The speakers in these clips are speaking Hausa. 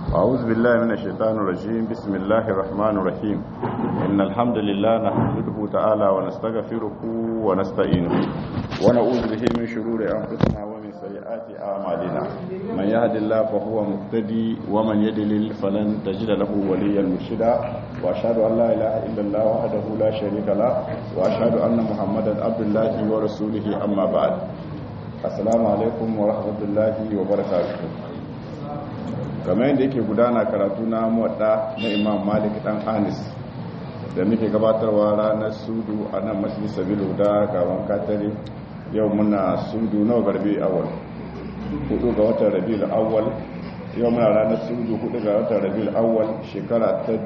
أعوذ بالله من الشيطان الرجيم بسم الله الرحمن الرحيم إن الحمد لله نحمده تعالى ونستغفره ونستعينه ونعوذ به من شرور أنفسنا ومن سيئات أعمالنا من يهد الله فهو مهتدي ومن يضلل فلن تجد له وليا مرشدا وأشهد أن لا إله إلا الله وحده لا شريك له وأشهد أن محمدا عبد الله ورسوله أما بعد السلام عليكم ورحمة الله وبركاته kamar yadda yake gudana karatu na muwadda na imam malik dan anis da muke gabatarwa ranar sudu a nan masjid sabilu da gaban katare yau muna sudu nawa garbe awal hudu ga watan rabiul awwal yau muna ranar sudu hudu ga watan rabiul awwal shekara ta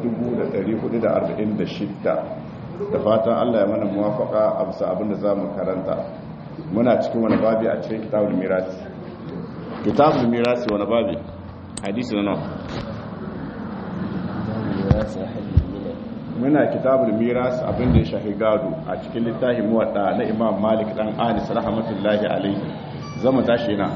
1446 da fatan Allah ya mana muwafaka a bisa abin da zamu karanta muna cikin wani babi a cikin kitabul mirasi kitabul mirasi wani babi hadisi na muna kitabul miras abinda ya shahi gado a cikin littafin muwadda na imam malik dan anis rahmatullahi alaihi zama tashi na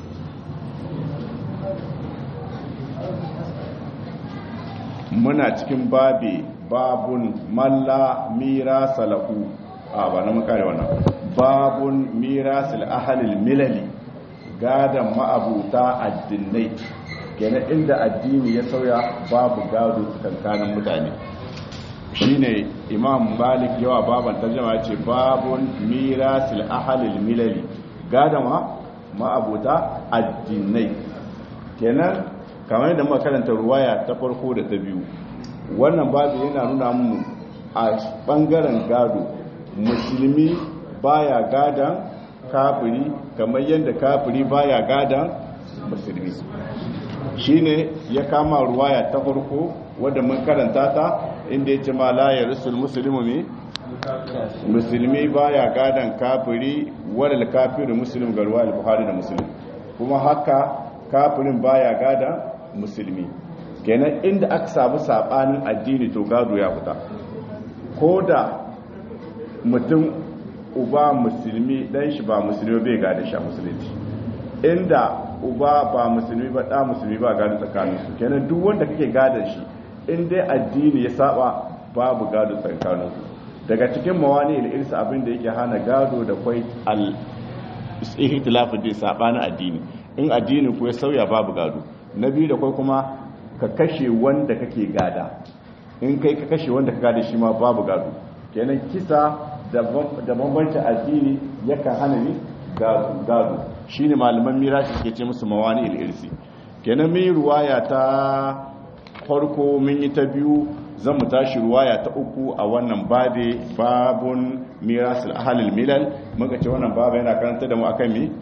muna cikin babi babun malla mirasa lahu a ba na makare wannan babun mirasil ahalil milali gadan ma'abuta addinai kenan inda addini ya sauya babu gado tsakanin mutane shine imam malik yawa baban tarjama ce babun mirasil ahalil milali gadama ma'abuta addinai kenan kamar yadda muka karanta ruwaya ta farko da ta biyu wannan babu yana nuna mu a bangaren gado musulmi baya gadan kafiri kamar yadda kafiri baya gadan musulmi shine ya kama ruwaya ta farko wadda mun karanta ta inda ya ce ma la ya rusul musulmi musulmi baya gadan kafiri wadda kafirin musulmi ga ruwayar buhari da musulmi kuma haka kafirin baya gadan musulmi kenan inda aka samu sabanin addini to gado ya fita ko da mutum uba musulmi dan shi ba musulmi bai gada shi a musulunci inda uba ba musulmi ba da musulmi ba gado tsakaninsu kenan duk wanda kake gadon shi in dai addini ya saba babu gado tsakaninsu daga cikin mawani ilirsa abin da yake hana gado da kwai al ihtilafu din sabanin addini in addini ku ya sauya babu gado na biyu da kwai kuma ka kashe wanda kake gada in kai ka kashe wanda ka gada shi ma babu gado kenan kisa da bambancin addini yakan hana ni gado shi ne malaman mirashi ke ce musu mawani ilirsi kenan mun ruwaya ta farko mun yi ta biyu zan mu tashi ruwaya ta uku a wannan babe babun mirasul ahalil milal muka ce wannan babu yana karanta da mu akan mi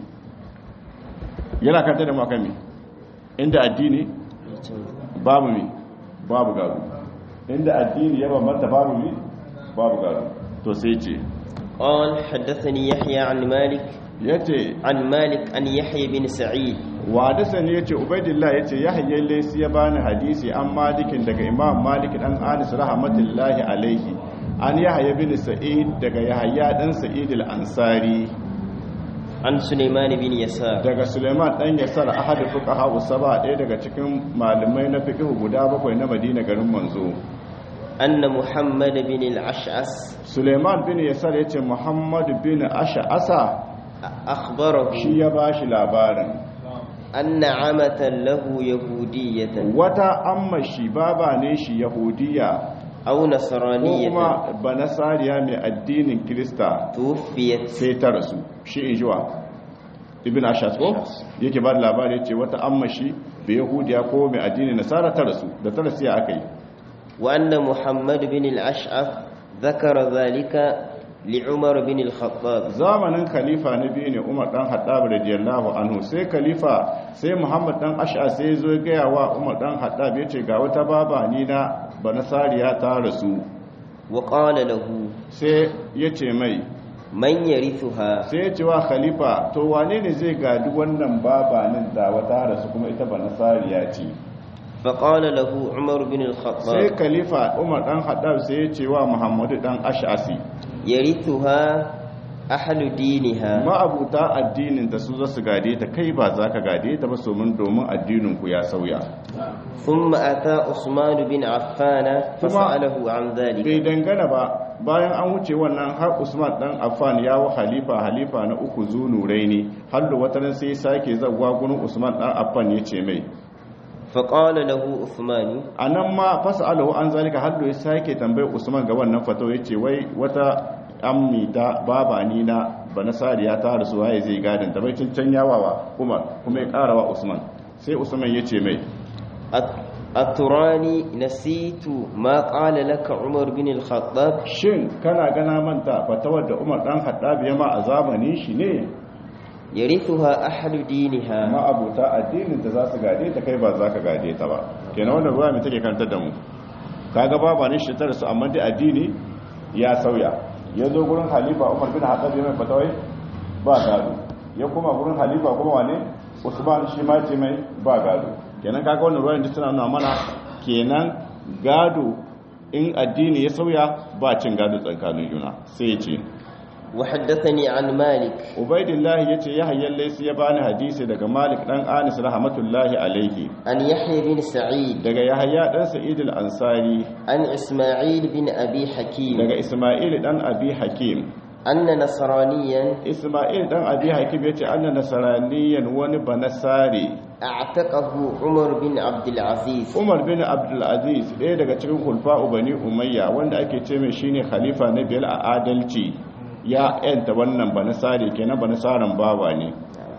yana karanta da mu akan mi inda addini babu mi babu gado inda addini ya bambanta babu mi babu gado to sai ce قال حدثني يحيى عن مالك yace عن مالك عن يحيى بن سعيد wadasa ne yace ubaidillah yace yahya laysi ya bani hadisi an malikin daga imam malik dan anis rahmatullahi alaihi an yahya bin sa'id daga yahya dan sa'id al-ansari عن سليمان بن يسار daga suleiman dan yasar ahadu fuqaha usaba ɗaya daga cikin malamai na fiqh guda bakwai na madina garin manzo أن محمد بن العشعس suleiman bin yasar yace muhammad bin ash'asa أخبره shi ya bashi labarin أن عمة له يهودية wata amma shi baba ne shi yahudiya أو ko نصرانية kuma banasariya mai addinin kirista توفيت sai ta rasu shi in jiwa ibn ashas ko yake ba da labari ce wata amma shi bai yahudiya ko mai addinin nasara ta rasu da ta rasu ya aka yi وأن محمد بن الأشعث ذكر ذلك لعمر بن الخطاب zamanin khalifa na biyu ne umar dan haddab radiyallahu anhu sai khalifa sai muhammad dan ash'as sai zo ya gaya wa umar dan haddab yace ga wata baba ni na banasariya ta rasu وقال له sai yace mai من يرثها sai ya ce wa khalifa to wane ne zai gadi wannan babanin da wata rasu kuma ita ba nasariya ce فقال له عمر بن sai الخطاب khalifa umar dan haddab sai ya ce wa muhammadu dan ash'asi يرثها ahlu diniha ma'abuta addinin da su za su gade ta kai ba za ka gade ta ba somin domin addinin ku ya sauya thumma ata usman bin affan fasalahu an dhalik bai dangana ba bayan an wuce wannan har usman dan affan ya wa halifa halifa na uku zunurai ne har da wata sai sake zawwa gurin usman dan affan ya ce mai faƙala lahu usmani a nan ma fasalahu an zalika har da ya sake tambayar usman ga wannan fato ya ce wai wata ammi ta baba ni na banasariya ta rasu waye zai gadin ta bai can yawawa umar kuma ya karawa usman sai usman ya ce mai aturani nasitu ma qala laka umar bin al-khattab shin kana gana manta fatawar da umar dan khattab ya ma a zamanin shi ne yarithuha ahlu diniha ma abuta addinin da za su gade ta kai ba za ka gade ta ba kenan wannan ruwa mai take kantar da mu kaga baba ne shi tare su amma dai addini ya sauya ya zo gurin halifa umar bin haɗar ya mai fatawai ba gado ya kuma gurin halifa kuma wane usman shi ma ce mai ba gado kenan kaga wannan ruwan da suna nuna mana kenan gado in addini ya sauya ba cin gado tsakanin juna sai ya ce وحدثني عن مالك ubaidillahi yace ya hayyan laysi ya bani hadisi daga malik dan anis rahmatullahi alaihi عن يحيى بن سعيد daga yahya dan sa'id al-ansari عن إسماعيل بن أبي حكيم daga isma'il dan abi hakim أن نصرانيا isma'il dan abi hakim yace anna nasraniyan wani banasari اعتقه عمر بن عبد العزيز umar bin abdul aziz ɗaya daga cikin hulfa'u bani umayya wanda ake ce mai shine khalifa na biyar a adalci ya yanta wannan banasari kenan banasaran bawa ne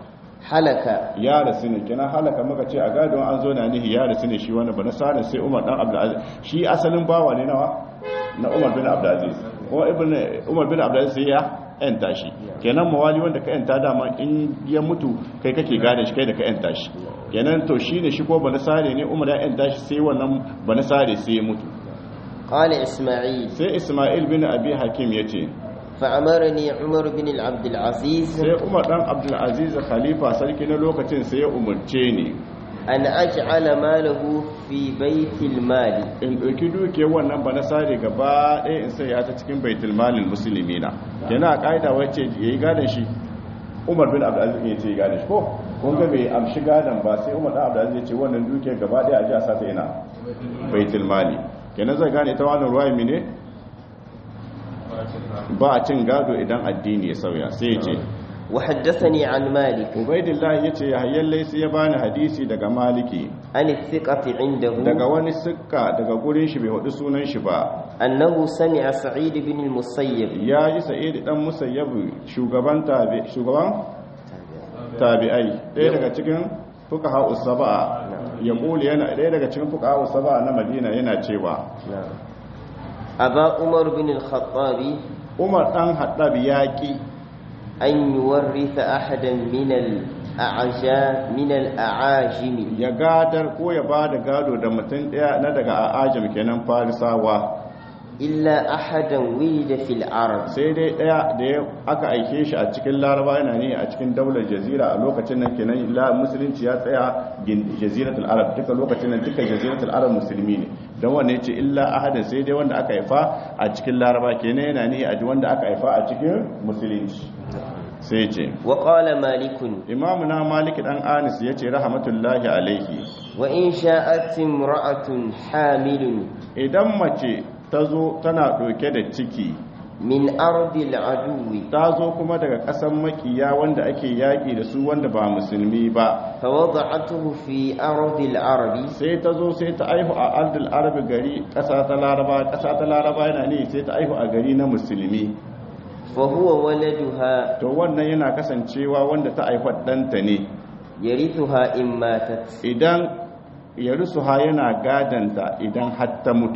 حلك ya rasu ne kenan halaka muka ce a gadon an zo na nihi ya rasu ne shi wani banasarin sai umar dan abdul aziz shi asalin bawa ne nawa na umar bin abdul aziz kuma ibn umar bin abdul aziz sai ya yanta shi kenan mawali wanda ka yanta dama in ya mutu kai kake gane shi kai da ka yanta shi kenan to shine shi ko banasare ne umar ya yanta shi sai wannan banasare sai ya mutu قال إسماعيل sai isma'il bin abi hakim ya ce فأمرني عمر بن عبد العزيز sai umar dan abdul aziz khalifa sarki na lokacin sai ya umarce ni أن أجعل ماله في بيت المال in ɗauki dukiyar wannan ba na sare gaba ɗaya in sai ya ta cikin baitul malin musulmi na kenan a ƙa'ida wacce ya yi gadon shi umar bin abdulaziz ya ce ya gadon shi ko kun ga bai amshi gadon ba sai umar dan abdulaziz ya ce wannan dukiyar gaba ɗaya a ji a sata ina baitul mali kenan zai gane ita wannan ruwa ne ba a cin gado idan addini ya sauya sai ya ce وحدثني عن مالك ubaidillahi ya ce ya hayyar laisi ya bani hadisi daga maliki عن الثقة عنده daga wani sikka daga gurin shi bai hudu sunan shi ba أنه سمع سعيد بن المسيب ya ji sa'id dan musayyabu shugaban tabi shugaban tabi'ai ɗaya daga cikin fuqaha us-sab'a ya kuli yana ɗaya daga cikin fuqaha us-sab'a na Madina yana cewa أبا عمر بن الخطاب Umar dan Haddab yaki أن يورث أحدا من الأعجام من الأعاجم ya gadar ko ya bada gado da mutum ɗaya na daga ajam kenan farisawa إلا أحدا ولد في العرب sai dai ɗaya da ya aka aike shi a cikin laraba yana ne a cikin daular jazira a lokacin nan kenan la musulunci ya tsaya gin jaziratul arab duka lokacin nan duka jaziratul arab musulmi ne don wanne ce illa ahadin sai dai wanda aka haifa a cikin laraba kenan yana ne a wanda aka haifa a cikin musulunci sai ce وقال مالك imamu na malik dan anis ya ce rahmatullahi alaihi وإن شاءت امرأة حامل idan mace ta zo tana ɗauke da ciki من أرض العدو ta zo kuma daga ƙasan makiya wanda ake yaƙi da su wanda ba musulmi ba فوضعته في أرض العرب sai ta zo sai ta aihu a ardul arabi gari ƙasa ta laraba ƙasa ta laraba yana ne sai ta aihu a gari na musulmi فهو ولدها to wannan yana kasancewa wanda ta aihu ɗanta ne يرثها إن ماتت idan ya rusuha yana gadanta idan har ta mutu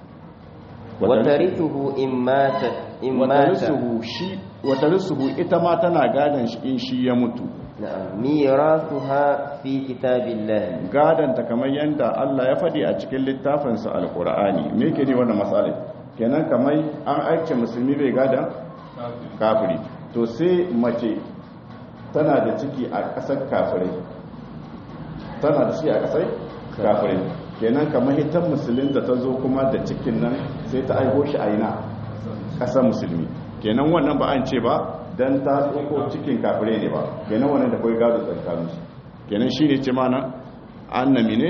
وترثه إن ماتت إن wata مات rusuhu shi wata rusuhu ita ma tana gadan shi in shi ya mutu نعم ميراثها في كتاب الله gadanta kamar yadda Allah ya faɗi a cikin littafinsa alkur'ani me ke ne wannan matsala kenan kamar an aike musulmi bai gadan kafiri to sai mace tana da ciki a ƙasar kafirai tana da ciki a ƙasar kafirai kenan kamar ita musulun da ta zo kuma da cikin nan sai ta aiho shi a ina ƙasar musulmi kenan wannan ba an ce ba dan ta tsoko cikin kafire ne ba kenan wannan da kai gado tsakanin su kenan shine ce mana annami ne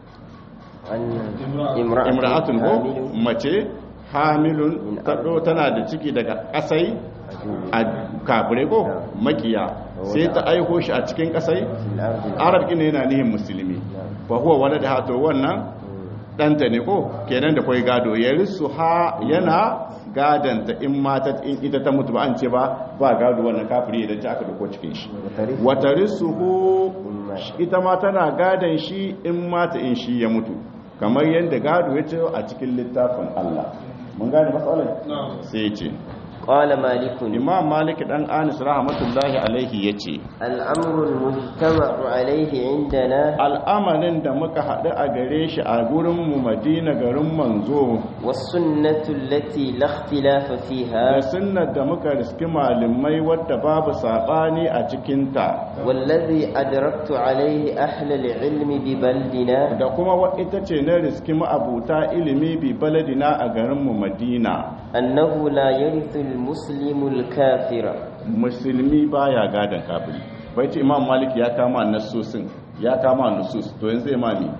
imra'atun ko mace hamilun tado tana da ciki daga kasai a kafire ko makiya sai ta aiko shi a cikin kasai arab ne yana nihin musulmi fa huwa walada hato wannan danta ne ko kenan da kai gado ya risu ha yana gadanta in mata in ita ta mutu ba an ce ba ba gado wannan kafiri idan ta aka dauko cikin shi wata risuhu ita ma tana gadan shi in mata in shi ya mutu kamar yadda gado ya ce a cikin littafin Allah mun gane matsalar sai ya ce قال مالك imam malik dan anis rahmatullahi alaihi yace الأمر المجتمع عليه عندنا al'amarin da muka haɗu a gare shi a gurin mu madina garin manzo والسنة التي لا اختلاف da فيها sunnar da muka riski malamai wadda babu saɓani a cikinta والذي أدركت عليه أهل العلم ببلدنا da kuma wa ita ce na riski ma'abuta ilimi bi baladina a garinmu madina أنه لا يرث المسلم الكافر musulmi baya gadon kafiri bai ce imam malik ya kama nassosin ya kama nusus to yanzu zai mami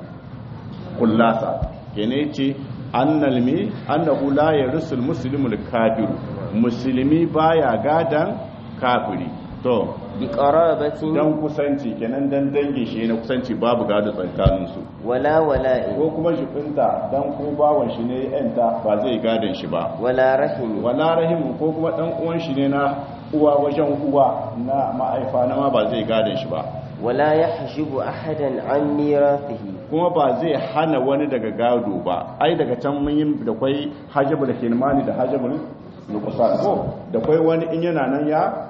kullasa kene ce annal mi annahu la yarsul muslimul kafiru musulmi baya gadan kafiri to بقرابة dan kusanci kenan dan dangin shi na kusanci babu gado tsakanin su ولا ولاء ko kuma shibinta dan ko bawan shi ne yanta ba zai gadon shi ba ولا رحم wala rahimu ko kuma dan uwan shi ne na uwa wajen uwa na ma'aifa na ma ba zai gadon shi ba ولا يحجب أحدا عن ميراثه kuma ba zai hana wani daga gado ba ai daga can mun yi da kwai hajjabul kirmani da hajjabul nuqsan ko da kwai wani in yana nan ya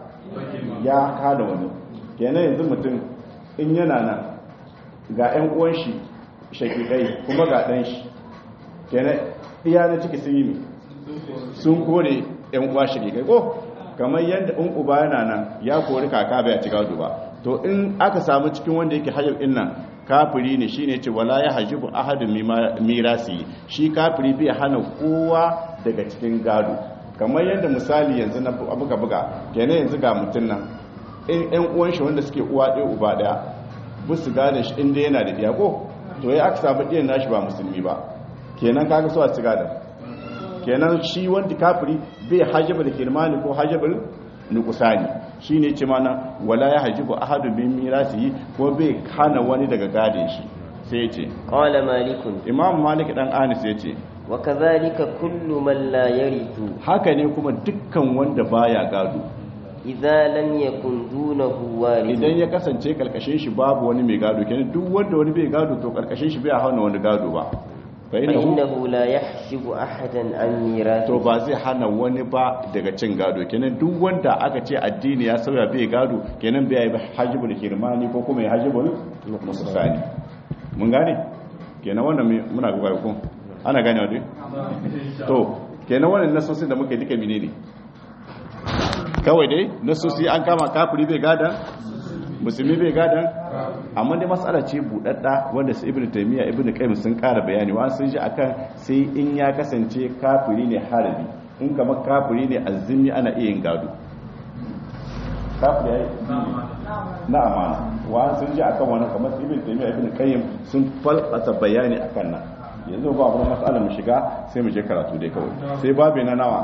ya kada wani kenan yanzu mutum in yana nan ga ƴan uwan shi shakikai kuma ga dan shi kenan iya na ciki sun yi mi sun kore ƴan uwa shakikai ko kamar yadda in uba yana nan ya kori kaka bai ci gado ba to in aka samu cikin wanda yake hajjab din nan kafiri ne shine ce wala ya hajibu ahadun mima- mirasi shi kafiri bai hana kowa daga cikin gado kamar yadda misali yanzu na buga buga kenan yanzu ga mutum nan in ɗan uwan shi wanda suke uwa ɗaya uba ɗaya bu su gane shi inda yana da ɗiya ko to ya aka samu ɗiyan nashi ba musulmi ba kenan kaga so a ci gada kenan shi wanda kafiri bai hajjaba da kirmani ko hajjabal nukusani shi ne ce mana wala ya hajjibu ahadu bin mirasi ko bai hana wani daga gadin shi sai ya ce قال مالك imam malik dan anis ya ce وكذلك كل من لا يرث haka ne kuma dukkan wanda baya gado إذا لم يكن دونه وارث idan ya kasance karkashin shi babu wani mai gado kenan duk wanda wani bai gado to karkashin shi bai hana wani gado ba fa innahu فإنه لا يحجب أحدا عن to ميراثه ba zai hana wani ba daga cin gado kenan duk wanda aka ce addini ya sauya bai gado kenan bai yi hajibul kirmani ko kuma ya hajibul musulsani mun gane kenan wannan me- muna ga ko ana gane wadai to kenan wannan nasosin da muke duka menene kawai dai nasosi an kama kafiri bai gada musulmi bai gada amma dai matsala ce budadda wanda su ibnu taymiya ibnu qayyim sun kara bayani wa sun ji akan sai in ya kasance kafiri ne harabi in kamar kafiri ne azumi ana iya yin gado kafiri yayi na amana wa sun ji akan wannan kamar su ibnu taymiya ibnu qayyim sun falsata bayani akan nan yanzu ba abun matsala mu shiga sai mu je karatu dai kawai sai babu na nawa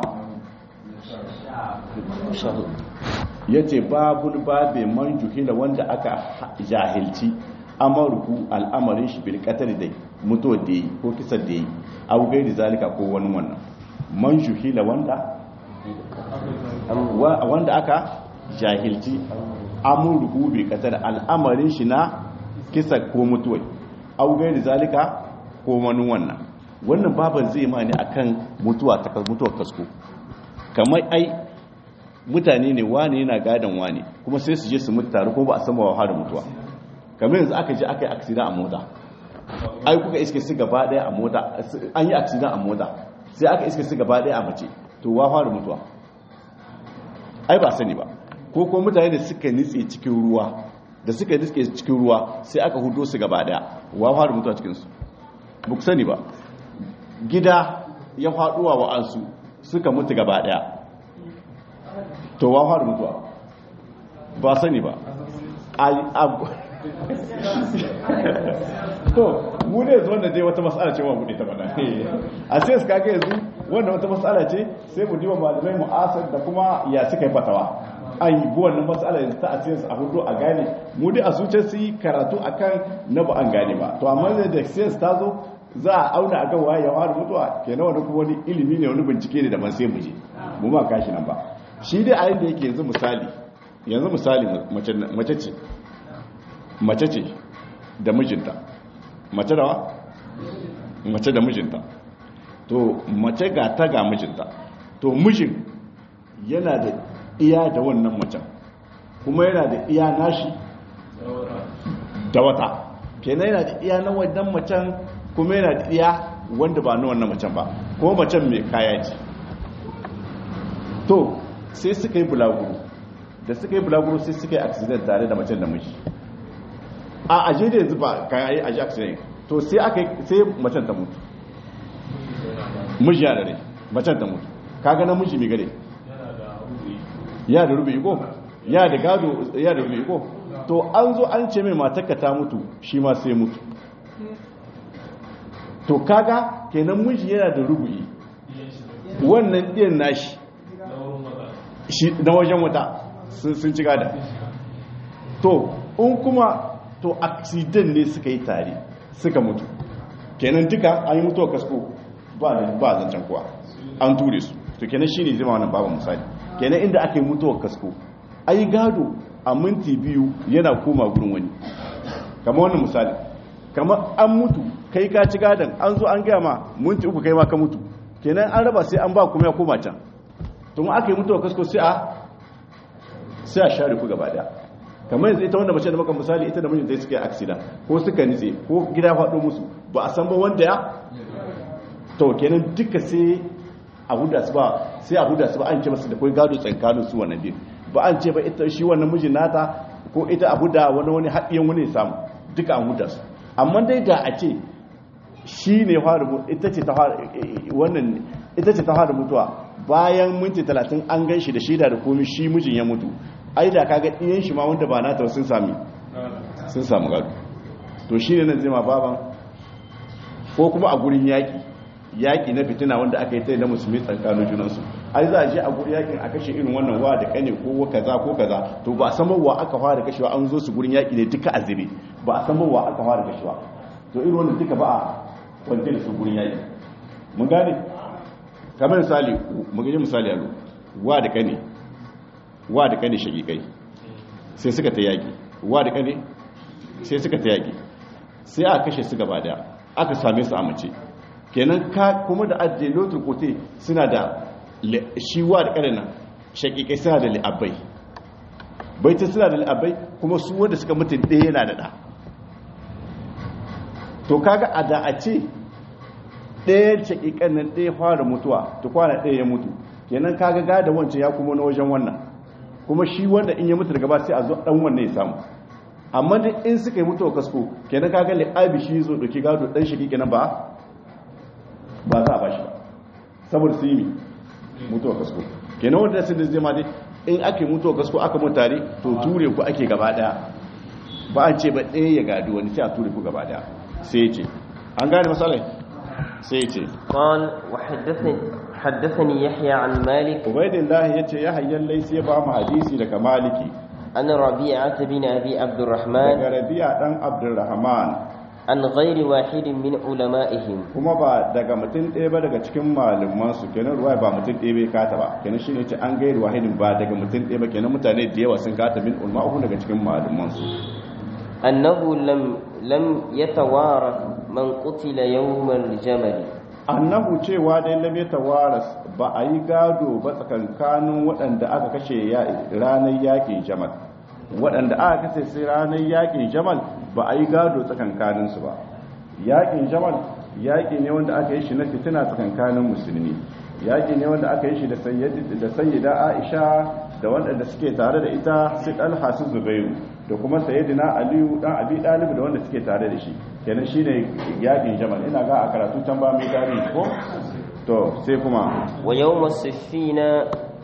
ya ce babul babe man juhila wanda aka jahilci amurku al'amarin shi bilkatar da mutuwa da yi ko kisar da yi abu gairi zalika ko wani wannan man juhila wanda wa- wanda aka jahilci amurku bilkatar al'amarin shi na kisa ko mutuwa abu gairi zalika ko wani wannan wannan baban zai ma ne akan mutuwa ta mutuwar kasko kamar ai mutane ne wane yana gadon wane kuma sai su je su mutu tare ko ba a sama wa da mutuwa kamar yanzu aka je aka yi aksida a mota ai kuka iske su gaba daya a mota an yi aksida a mota sai aka iske su gaba daya a mace to wa fara mutuwa ai ba sani ba ko ko mutane da suka nitse cikin ruwa da suka nitse cikin ruwa sai aka hudo su gaba daya wa fara mutuwa cikin su ba ku sani ba gida ya faduwa wa ansu suka mutu gaba daya to wa fara mutuwa ba sani ba to mu ne yanzu wanda dai wata matsala ce wa buɗe ta bada a sai su kaga yanzu wanda wata matsala ce sai mu diba malamai mu'asar da kuma ya suka yi fatawa an yi bi wannan matsala yanzu ta a cikin a hudu a gane mu dai a zuciya su yi karatu akan na ba an gane ba to amma da sai ta zo za a auna akan waye ya fara mutuwa kenan wani kuma wani ilimi ne wani bincike ne da ban sai mu je mu ma kashi nan ba shi dai a yanda yake yanzu misali yanzu misali mace ce mace ce da mijinta mace da mace da mijinta to mace ga ta ga mijinta to mijin yana da iya da wannan macen kuma yana da iya nashi da wata kenan yana da iya na wannan macen kuma yana da iya wanda ba na wannan macen ba kuma macen mai kaya ce to sai suka yi bulaguro da suka yi bulaguro sai suka yi accident tare da macen da miji a aje da yanzu ba kayan yi aje accident to sai aka sai macen ta mutu miji ya da rai macen ta mutu kaga na miji mai gare ya da rubi ko ya da gado ya da rubi ko to an zo an ce mai matarka ta mutu shi ma sai mutu to kaga kenan miji yana da rubu'i wannan ɗiyan nashi shi na wajen wata sun ci gada to in kuma to accident ne suka yi tare suka mutu kenan duka an yi mutuwa kasko ba ba zancen kuwa an ture su to kenan shine zama wannan babu misali kenan inda aka yi mutuwa kasko ai gado a minti biyu yana koma gurin wani kamar wannan misali kamar an mutu kai ka ci gadon an zo an gaya ma minti uku kai ma ka mutu kenan an raba sai an ba kuma ya koma can to mu aka yi mutuwa kasko sai a sai a share ku gaba daya kamar yanzu ita wanda mace da maka misali ita da mijinta suka yi aksida ko suka nitse ko gida faɗo musu ba a san ba wanda ya to kenan duka sai a huda su ba sai a huda su ba an ce masu da kai gado tsankanin su wannan din ba an ce ba ita shi wannan mijin nata ko ita a huda wani wani haɗiyan wani samu duka an huda su amma dai da a ce shi ne fara ita ce ta fara wannan ita ce ta fara mutuwa bayan minti talatin an gan shi da shida da komi shi mijin ya mutu ai da kaga ɗiyan shi ma wanda ba nata sun sami sun samu gado to shi ne nan zai ma baban ko kuma a gurin yaƙi yaƙi na fitina wanda aka yi ta na musulmi tsakanin junansu ai za a je a gurin yaƙin a kashe irin wannan wa da kane ko kaza ko kaza to ba a san wa aka fara kashewa an zo su gurin yaƙi ne duka a zube ba a san wa aka fara kashewa to irin wannan duka ba a kwance da su gurin yaƙi mun gane kamar misali mu gaji misali a wa da kane wa da kane shagikai sai suka ta yaƙi wa da kane sai suka ta yaƙi sai aka kashe su gaba daya aka same su a mace kenan ka kuma da ajiye lotul kote suna da shi wa da kane nan shagikai suna da li'abbai baita suna da li'abbai kuma su wanda suka mutum ɗaya yana da ɗa to kaga a da a ce ɗaya shagikan nan ɗaya fara mutuwa to kwana ɗaya ya mutu kenan kaga gada wancan ya kuma na wajen wannan kuma shi wanda in ya mutu daga ba sai a zo dan wannan ya samu amma da in suka yi mutuwa kasko kenan kaga li'abi shi zo doki gado dan shi kenan ba ba za a bashi ba saboda su yi mutuwa kasko kenan wanda sun zai ma dai in ake mutuwa kasko aka mutu tare to ture ku ake gaba daya ba an ce ba ɗaya ya gado wani sai a ture ku gaba daya sai ya ce an gane masalai sai ya ce قال وحدثني حدثني يحيى عن مالك ubaidillahi ya ce ya hayyan laisi ya ba mu hadisi daga maliki عن ربيعة بن أبي عبد الرحمن daga rabi'a dan abdurrahman عن غير واحد من علمائهم kuma ba daga mutum ɗaya ba daga cikin malaman su kenan ruwa ba mutum ɗaya bai kata ba kenan shine ce an gairu wahidin ba daga mutum ɗaya ba kenan mutane da yawa sun kata min ulma uku daga cikin malaman su أنه لم لم يتوارث من قتل يوم الجمل annahu cewa dai lam yatawaras ba a yi gado ba tsakankanin waɗanda aka kashe ranar yakin jamal waɗanda aka kashe sai ranar yakin jamal ba a yi gado tsakankanin su ba yakin jamal yaki ne wanda aka yi shi na fitina tsakankanin musulmi yaki ne wanda aka yi shi da sayyida aisha da waɗanda suke tare da ita su ɗalha su zubairu da kuma sayyidina aliyu dan abi dalib da wanda suke tare da shi kenan shine yakin jamal ina ga a karatu can ba mai tarihi ko to sai kuma ويوم الصفين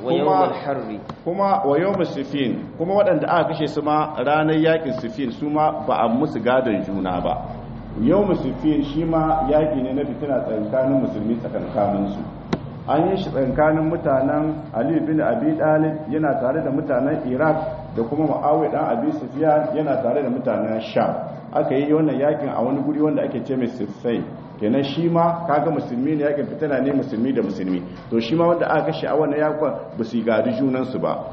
ويوم الحر kuma wa yawm sifin kuma waɗanda aka kashe su ma ranar yakin sifin su ma ba a musu gadon juna ba yawm sifin shi ma yaki ne na fitina tsakanin musulmi tsakankanin su an yi shi tsakanin mutanen Ali bin Abi Talib yana tare da mutanen Iraq da kuma Muawiya dan Abi Sufyan yana tare da mutanen Sham aka yi wannan yakin a wani guri wanda ake ce mai Siffai kenan shi ma kaga musulmi ne yakin fitina ne musulmi da musulmi to shi ma wanda aka kashe a wannan yakin ba su gadi junan su ba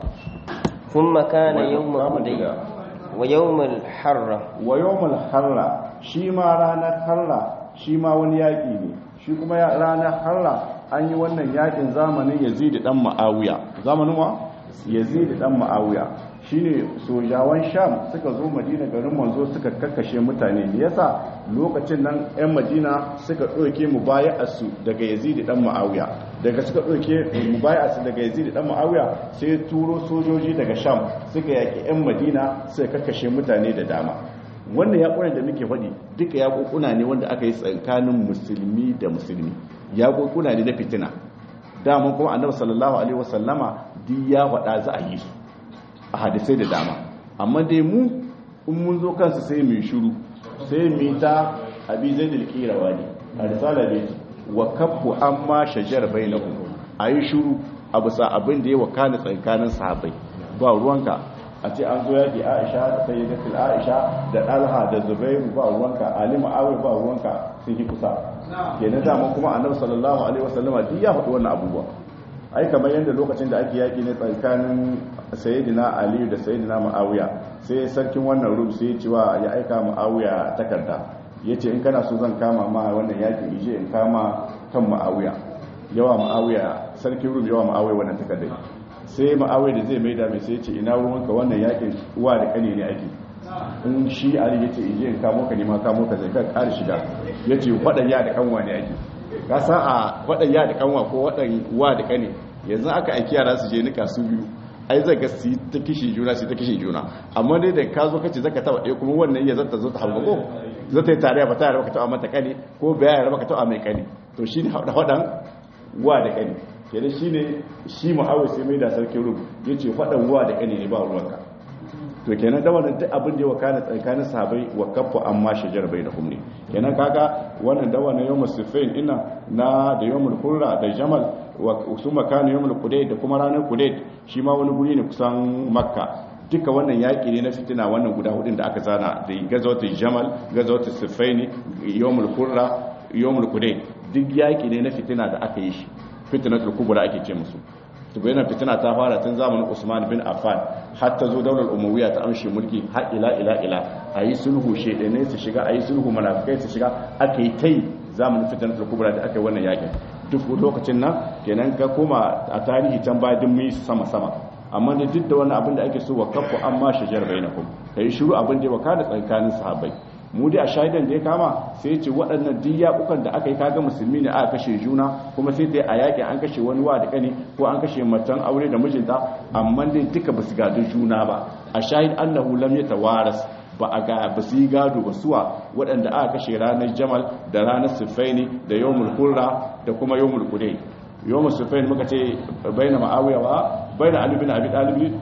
ثم كان يوم الحديبية ويوم الحرة wa yawmul harra shi ma ranar harra shi ma wani yaki ne shi kuma ya- ranar harra an yi wannan yakin zamanin Yazid dan Muawiya zamanin wa Yazid dan Muawiya shine sojawan Sham suka zo Madina garin manzo suka kakkashe mutane me yasa lokacin nan ƴan Madina suka ɗauke mubaya'arsu daga Yazid dan Muawiya daga suka ɗauke mubaya'arsu daga Yazid dan Muawiya sai turo sojoji daga Sham suka yaki ƴan Madina suka kakkashe mutane da dama wannan yaƙunan da muke faɗi duka yaƙuƙuna ne wanda aka yi tsakanin musulmi da musulmi yaƙuƙuna ne na fitina daman kuma annabi sallallahu alaihi wasallama duk ya faɗa za a yi su a hadisai da dama amma dai mu in mun zo kansu sai mu yi shiru sai mu yi ta abi zai dilkirawa ne a risala ne wa kaffu amma shajar bainahum a yi shiru a bisa abin da ya wakana tsakanin sahabbai ba ruwanka a ce an zo yaki aisha da sayyidatul aisha da dalha da zubairu ba ruwanka ali ma'awi ba ruwanka sun yi kusa kenan dama kuma annabi sallallahu alaihi wasallama duk ya faɗi wannan abubuwa ai kamar yadda lokacin da ake yaki ne tsakanin sayyidina ali da sayyidina ma'awiya sai sarkin wannan rum sai ya ce wa ya aika ma'awiya takarda yace in kana so zan kama ma wannan yaki ije in kama kan ma'awiya yawa ma'awiya sarkin rum yawa ma'awiya wannan takardar sai ma'awai da zai mai da mai sai ce ina ruwanka wannan yakin uwa da kane ne ake in shi ali ya ce ije in kamo ka nema kamo ka zai ka ƙara shiga ya ce waɗan ya da kanwa ne ake ka san a waɗan ya da kanwa ko waɗan uwa da kane yanzu aka aiki yara su je nika su biyu ai zai ga su yi ta kishi juna su ta kishi juna amma dai da ka zo ka ce zaka taba ɗaya kuma wannan ya zata zo ta hawa ko zata yi tare ba tare ba ka taɓa mata kane ko baya ya raba ka taɓa mai kane to shi ne haɗan uwa da kane kenan shi ne shi mu'awar sai mai da sarkin rum ya ce faɗan ruwa da ƙane ne ba ruwanka to kenan da wannan duk abin da ya wakana tsakanin sahabai wa kafa amma shajar bai da kumne kenan kaga wannan da wannan yawmul sifain ina na da yawmul hurra da jamal wa su makana yawmul qudayd da kuma ranar qudayd shi ma wani guri ne kusan makka duka wannan yaƙi ne na fitina wannan guda hudun da aka zana da gazawatul jamal gazawatul sifaini yawmul hurra yawmul qudayd duk yaƙi ne na fitina da aka yi shi fitnatul kubra ake ce musu to bayan fitina ta fara tun zamanin Usman bin Affan har ta zo daular Umayya ta amshe mulki har ila ila ila ayi sulhu shedane su shiga ayi sulhu munafikai su shiga aka yi tai zamanin fitnatul kubra da aka yi wannan yakin duk lokacin nan kenan ka koma a tarihi can baya din mu sama sama amma da duk da wannan abin da ake so wa kafu amma shajar bainakum kai shiru abin da ya wakana tsakanin sahabbai mu dai a shaidan da ya kama sai ce waɗannan duk yaƙukan da aka yi kaga musulmi ne aka kashe juna kuma sai dai a yaƙi an kashe wani wa da ƙani ko an kashe matan aure da mijinta amma dai duka ba su gado juna ba a shahid annahu lam yatawaras ba a ga ba su yi gado ba suwa waɗanda aka kashe ranar jamal da ranar sifaini da yawmul hurra da kuma yawmul qudai yawmul sifaini muka ce baina ma'awiya wa baina ali bin abi talib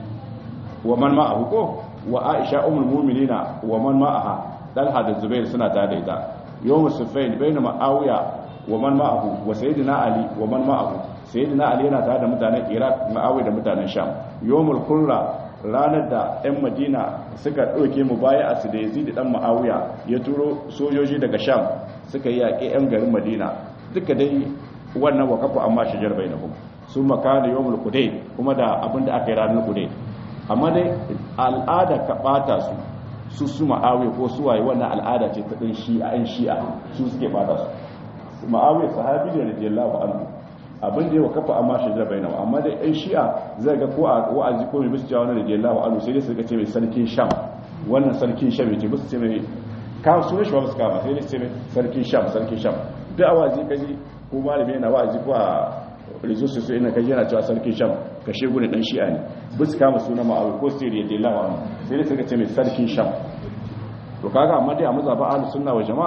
wa man ma'ahu ko wa aisha ummul mu'minina wa man ma'aha talha da zubair suna tare da ita yawon sufain bai na ma'awiya wa man ma'ahu wa sayyidina ali wa man ma'ahu sayyidina ali yana tare da mutanen iraq ma'awiya da mutanen sham yawon kurra ranar da 'yan madina suka ɗauke mu baya a su da yazid dan ma'awiya ya turo sojoji daga sham suka yi yaƙi 'yan garin madina duka dai wannan wakafu amma shajar bai na sun makana yawon kudai kuma da abin da aka yi ranar kudai amma dai al'ada ka ɓata su su su ma'awi ko su waye wannan al'ada ce ta ɗin shi'a ɗin shi'a su suke bada su ma'awi sahabi ne radiyallahu anhu abin da ya kafa amma shi da bainawa amma da ɗan shi'a zai ga ko a wa'azi ko mai musu cewa wani radiyallahu anhu sai dai su ga ce mai sarkin sham wannan sarkin sham yake musu ce mai kawo sunan shi ba su kama sai dai su ce mai sarkin sham sarkin sham duk a wa'azi kaji ko malami yana wa'azi ko a rizusu su ina kaji yana cewa sarkin sham kashe gudun ɗan shi'a ne bisu kama suna ma'awi ko siriya da lawa sai dai suka ce mai sarkin sham to kaga amma dai a mazaba ahlus sunna wa jama'a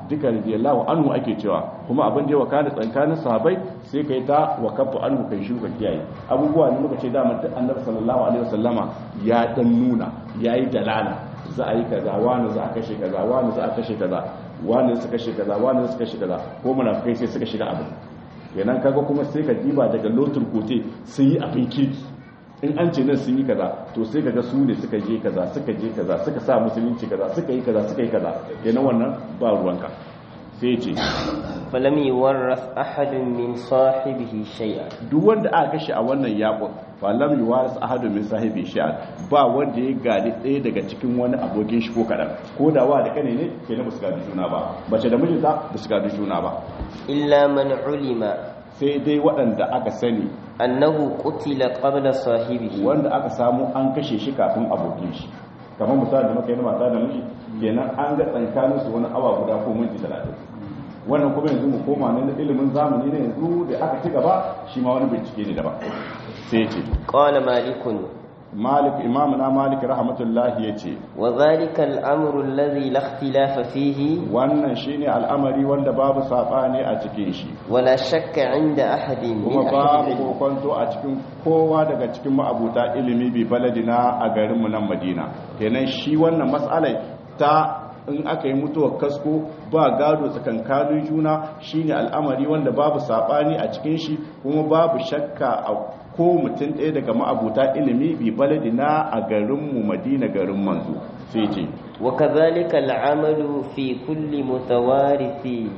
duka radiyallahu anhu ake cewa kuma abin da ya wakana tsakanin sahabbai sai kai ta wakafu anhu kai shi ka kiyaye abubuwa ne muka ce da mutum annabi sallallahu alaihi wasallama ya dan nuna yayi dalala za a yi kaza wani za a kashe kaza wani za a kashe kaza wani su kashe kaza wani su kashe kaza ko munafikai sai suka shiga abin kenan kaga kuma sai ka diba daga lotur kote sun yi abin kirki in an ce nan sun yi kaza to sai kaga su ne suka je kaza suka je kaza suka sa musulunci kaza suka yi kaza suka yi kaza kenan wannan ba ruwanka sai ce falam yuwarras ahadun min sahibihi shay'a duk wanda aka kashe a wannan yakon falam yuwarras ahadun min sahibi shay'a ba wanda ya gadi ɗaya daga cikin wani abokin shi ko kadan ko da wa da kane ne kenan ba su gadi juna ba bace da mijinta ba su gadi juna ba illa man ulima sai dai waɗanda aka sani annahu qutila qabla sahibihi wanda aka samu an kashe shi kafin abokin shi kamar misali da muka yi na mata da miji kenan an ga tsankanin su wani awa guda ko minti talatin wannan kuma yanzu mu koma na ilimin zamani na yanzu da aka ci gaba shi ma wani bincike ne daban sai ce qala malikun malik imamu na malik rahmatullahi ya ce wa zalika al-amru alladhi la ikhtilafa fihi wannan shine al'amari wanda babu sabani a cikin shi wala shakka inda ahadin kuma min babu ahli kokonto a cikin kowa daga cikin ma'abuta ilimi bi baladina a garinmu nan madina kenan shi wannan matsalai ta in aka yi mutuwar kasko ba gado tsakankanin juna shine al'amari wanda babu sabani a cikin shi kuma babu shakka a ko mutum ɗaya daga ma'abuta ilimi bi baladina a garinmu madina garin manzo sai ce wa kadhalika al-amalu fi kulli mutawarisi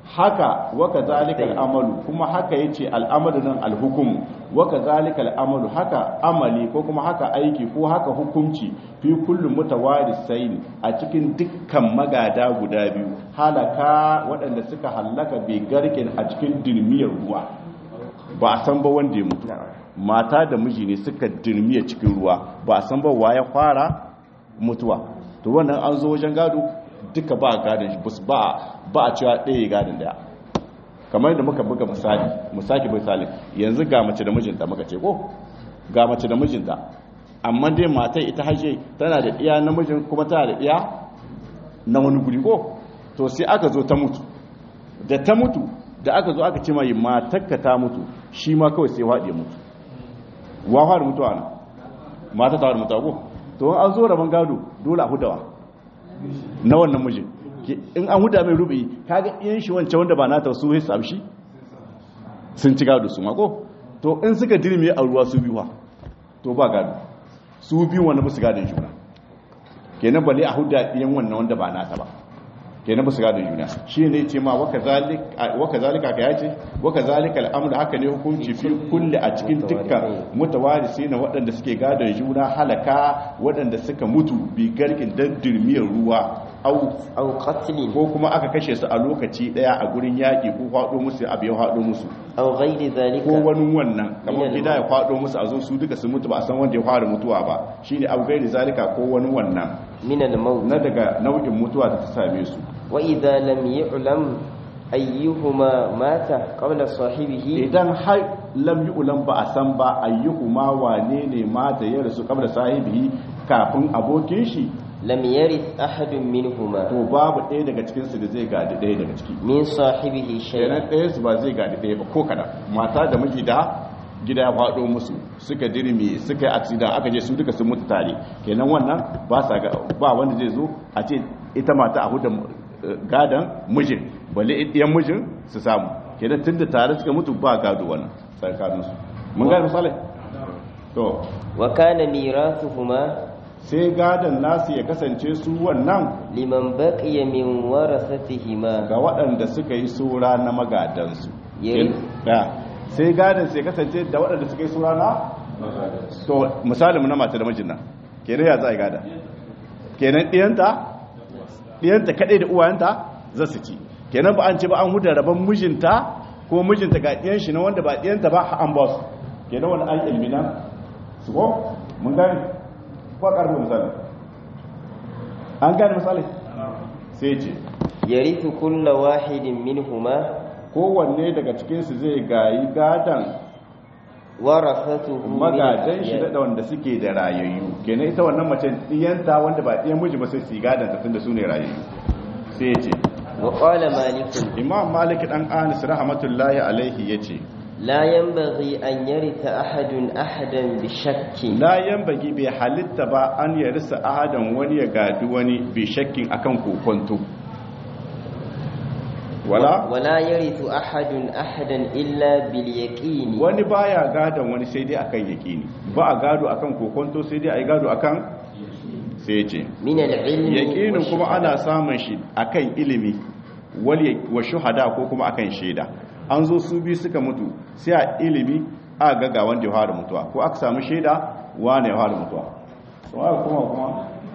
haka waka zalika al'amalu kuma haka yace al'amalu nan alhukum waka zalika al'amalu haka amali ko kuma haka aiki ko haka hukunci fi kullu mutawarisain a cikin dukkan magada guda biyu halaka waɗanda suka halaka bi garkin a cikin dirmiyar ruwa ba a san ba wanda ya mutu mata da miji ne suka dirmiya cikin ruwa ba a san ba wa ya fara mutuwa to wannan an zo wajen gado duka ba gadon shi bus ba ba a cewa ɗaya gadon daya kamar yadda muka buga misali misali misali yanzu ga mace da mijinta muka ce ko ga mace da mijinta amma dai matai ita haje tana da iya namijin kuma tana da iya na wani guri ko to sai aka zo ta mutu da ta mutu da aka zo aka ce mai matakka ta mutu shi ma kawai sai waɗe mutu wa fara mutuwa na mata ta fara mutuwa ko to an zo rabon gado dole a hudawa na wannan mijin in an huda mai rubi kaga iyan shi wancan wanda ba nata su sai amshi sun ci gado su mako to in suka dirme a ruwa su biyuwa to ba gado su biyu wanda musu gadon juna kenan bale a huda iyan wannan wanda ba nata ba kenan musu gadon juna shi ne ce ma waka zalika ka yace waka zalika al'amur haka ne hukunci fi kulle a cikin dukkan mutawarisi na waɗanda suke gadon juna halaka waɗanda suka mutu bi garkin don dirmiyar ruwa au aw qatlin ko kuma aka kashe su a lokaci daya a gurin yaƙi ko faɗo musu abu ya faɗo musu aw ghayri ko dhalika wani wannan kamar Minal gida ya faɗo musu a zo su duka su mutu ba a san wanda ya fara mutuwa ba shine abu gairi zalika ko wani wannan min al-maut na daga nau'in mutuwa da ta same su wa idha lam yu'lam ayyuhuma mata qabla sahibihi idan har lam ulam ba a san ba ayyuhuma wane ne ma da ya rasu kabla sahibi kafin abokin shi lam yarith ahadun minhuma to babu ɗaya daga cikin su da zai gadi ɗaya daga ciki min sahibihi shay'an kenan ɗaya su ba zai gadi ɗaya ba ko kada mata da miji da gida ya faɗo musu suka dirmi suka yi aksida aka je su duka sun mutu tare kenan wannan ba sa ga ba wanda zai zo a ce ita mata a huda eh, gadan mijin balle ɗiyan mijin su samu kenan tun da tare suka mutu ba gado wannan tsakaninsu mun gane misali to wa kana mirathuhuma sai gadon nasu ya kasance su wannan liman baqiya min warasatihima ga waɗanda suka yi sura na magadansu Yayi. da sai gadon sai kasance da waɗanda suka yi sura na to misali mu na mata da mijin nan kenan ya za a yi gada kenan ɗiyanta ɗiyanta kaɗai da uwayenta za su ci kenan ba an ce ba an huda rabon mijinta ko mijinta ga ɗiyan shi na wanda ba ɗiyanta ba an ba su kenan wani an ilmina su ko mun gani ko ƙarfi misali an gane misali sai ce yarithu kullu wahidin minhuma kowanne daga cikinsu zai gayi gadan warasatuhu min magadan shi al-ahya. da wanda suke da rayayyu kenan ita wannan mace diyanta wanda ba diyan miji ba sai su yi gadan ta tunda su ne rayayyu sai ya ce وقال مالك imam malik dan anis rahmatullahi alaihi yace لا ينبغي أن يرث أحد أحدا بشك la yanbagi bai halitta ba an yarisa ahadan wani ya gadi wani bi shakkin akan kokonto wala ولا يرث أحد أحدا إلا باليقين wani baya gadon wani sai dai akan yakini ba a gado akan kokonto sai dai ai gado akan sai ce من العلم yakinin kuma والشهادة. ana samun shi akan ilimi wal ya- wa shuhada ko kuma akan shaida an zo su biyu suka mutu sai a ilimi a ga ga wanda ya fara mutuwa ko aka samu shaida wane ya fara mutuwa so aka kuma kuma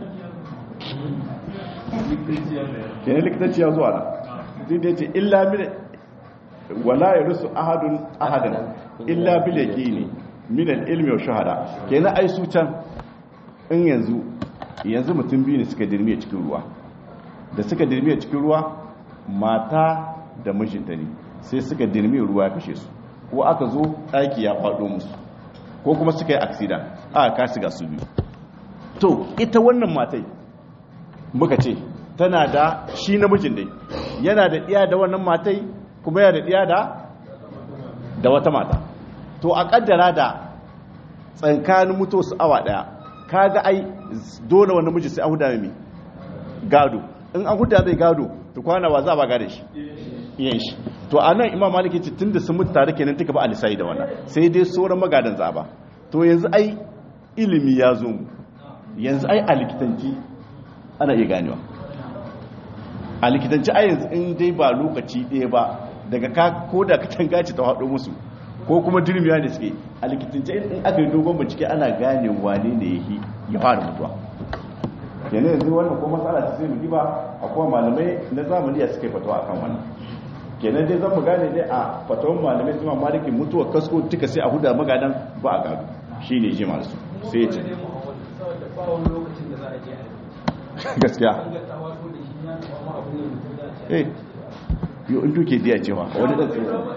kenan likitanci ya zuwa da zai da ce illa min wala ya rusu ahadun ahadan illa bil yaqini min al ilmi wa shuhada kenan ai su can in yanzu yanzu mutum biyu ne suka dirmiye cikin ruwa da suka dirmiye cikin ruwa mata da mijinta ne sai suka dirmiye ruwa ya kashe su ko aka zo ɗaki ya faɗo musu ko kuma suka yi aksida aka kasi ga su biyu to ita wannan matai muka ce tana da shi namijin dai yana da ɗiya da wannan matai kuma yana da ɗiya da da wata mata to a ƙaddara da tsankanin mutu su awa ɗaya kaga ai dole wani miji sai an huda mai gado in an huda mai gado to kwana ba za a ba gada shi iyan shi to a nan imam maliki ce tun da sun mutu tare kenan tuka ba a lissayi da wannan sai dai sauran magadan za ba to yanzu ai ilimi ya zo mu yanzu ai a likitanci ana iya ganewa a likitanci a yanzu in dai ba lokaci ɗaya ba daga ka ko da katanga ce ta haɗo musu ko kuma dirmiya da suke a likitanci in aka yi dogon bincike ana gane wane ne ya ya fara mutuwa kenan yanzu wannan ko matsala ta sai mu diba akwai malamai na zamani ya suka yi fatawa akan wannan kenan dai zan mu gane dai a fatawan malamai su ma maliki mutuwa kasko duka sai a huda magadan ba a gado shine ji masu sai ya ce gaskiya eh yo in duke diya cewa wani dan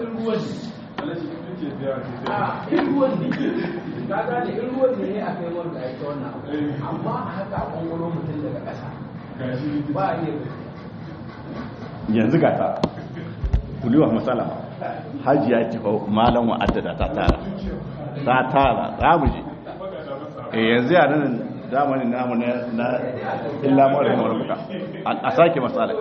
yanzu ga ta kuliwa matsala hajiya ce fa malam wa'addada ta tara ta tara za mu je eh yanzu ya nan zamanin namu na na illa mara mara buka a sake matsala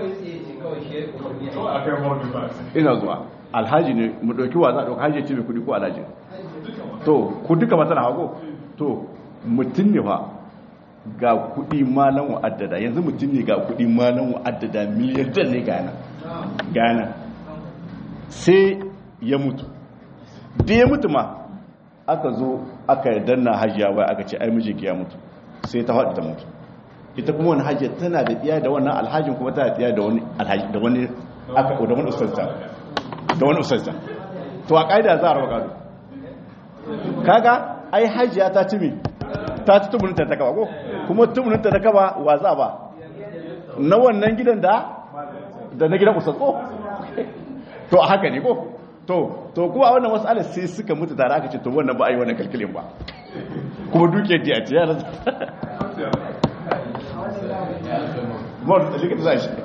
ina zuwa alhaji ne mu dauki wa za a dauka haji ce mai kudi ko alhaji to ku duka matsala hago to mutum ne fa ga kudi malan wa'addada yanzu mutum ne ga kudi malan wa'addada miliyan dan ne gana gana sai ya mutu da ya mutu ma aka zo aka danna hajiya wai aka ce ai mijinki ya mutu sai ta faɗi ta mutu ita kuma wani hajiya tana da ɗiya da wannan alhajin kuma tana da ɗiya da wani alhaji da wani aka da wani ustazta da wani ustazta to a ƙa'ida za a raba gado kaga ai hajiya ta ci ta ci tumuninta ta kaba ko kuma tumuninta ta kaba wa za ba na wannan gidan da da na gidan ustaz ko to a haka ne ko to to kuwa wannan matsalar sai suka mutu tare aka ce to wannan ba a yi wannan kalkulin ba kuma duke di a tiyar mor da likita za shi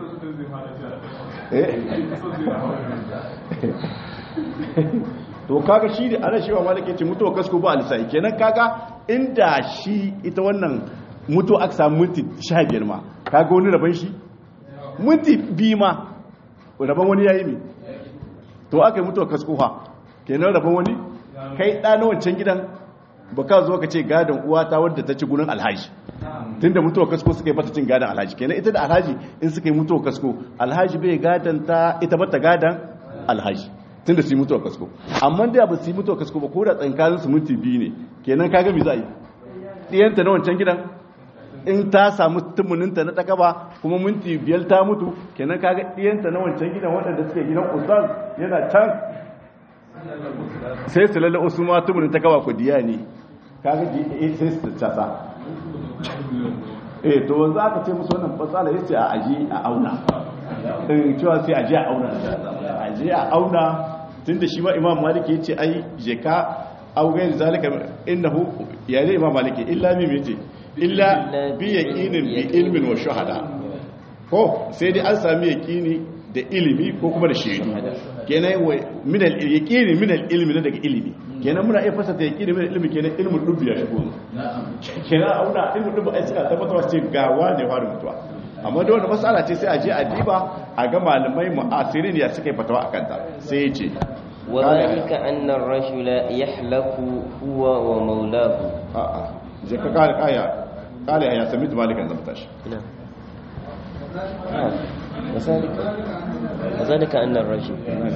to kaga shi da ana shewa malaka ce mutuwa kasko ba alisai kenan kaga inda shi ita wannan mutu aka samu minti 15 ma kaga wani rabon shi minti biyu ma rabon wani yayi mi to aka yi mutuwa kasko ha kenan rabon wani kai ɗa na wancan gidan ba ka zo ka ce gadon uwata wadda ta ci gurin alhaji tun da mutuwa kasko suka yi bata cin gadon alhaji kenan ita da alhaji in suka yi mutuwa kasko alhaji bai gadon ta ita bata gadon alhaji tun da su yi mutuwa kasko amma da ba su yi mutuwa kasko ba ko da tsankanin su minti biyu ne kenan kaga mi za a yi ɗiyanta na wancan gidan in ta samu tumuninta na ɗaka ba kuma minti biyar ta mutu kenan kaga ɗiyanta na wancan gidan waɗanda suke gidan ustaz yana can sai su lalle wasu ma tumunin ta kawa kudiya ne kaga sai su casa eh to wanzu aka ce musu wannan fasala yace a aji a auna in cewa sai aji a auna aji a auna tunda shi ma imam maliki yace ai je ka augain zalika innahu ya ne imam maliki illa mi yace illa bi yaqinin bi ilmin wa shuhada ko sai dai an sami yaqini da ilimi ko kuma da shaidu kenan wa min al yaqini min al ilmi na daga ilimi kenan muna iya fasata yaqini min al ilmi kenan ilmin dubbi ya shigo kenan auna ilmin dubbi ai suka tabbatar ce ga wane fara mutuwa amma da wani matsala ce sai a je a diba a ga malamai mu'asirin ya suka yi fatawa a kanta sai ya ce وذلك أن الرجل يحلف هو ومولاه a'a je ka kare kaya kare ya sami malikan zama tashi نعم نعم وذلك وذلك أن الرجل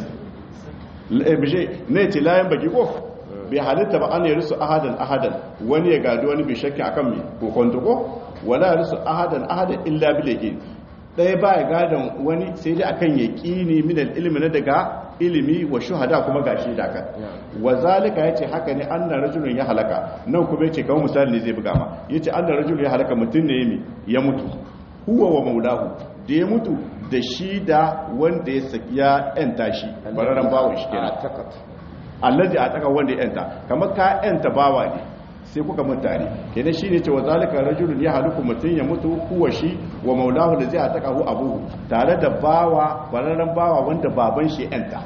bije ne ce layan baki ko bai halitta ba an yarisu ahadan ahadan wani ya gadi wani bai shakki akan mai kokonto ko wala yarisu ahadan ahadan illa bil yaqin ɗaya ba ya gadon wani sai dai akan yaqini min al ilmi na daga ilimi wa shuhada kuma gashi da kan wa zalika yace haka ne anna rajulun ya halaka nan kuma yace kawai misali ne zai buga ma yace anna rajulun ya halaka mutun ne yimi ya mutu huwa wa maulahu da ya mutu da shi da wanda ya saki ya yanta shi bararren bawon shi kenan أعتقد allazi a taka wanda ya yanta kamar ka yanta bawa ne sai kuka mutane kenan shine ce wa zalika rajulun ya haluku mutun ya mutu huwa shi wa maulahu da zai ataka hu abuhu tare da bawa bararren bawa wanda baban shi ya yanta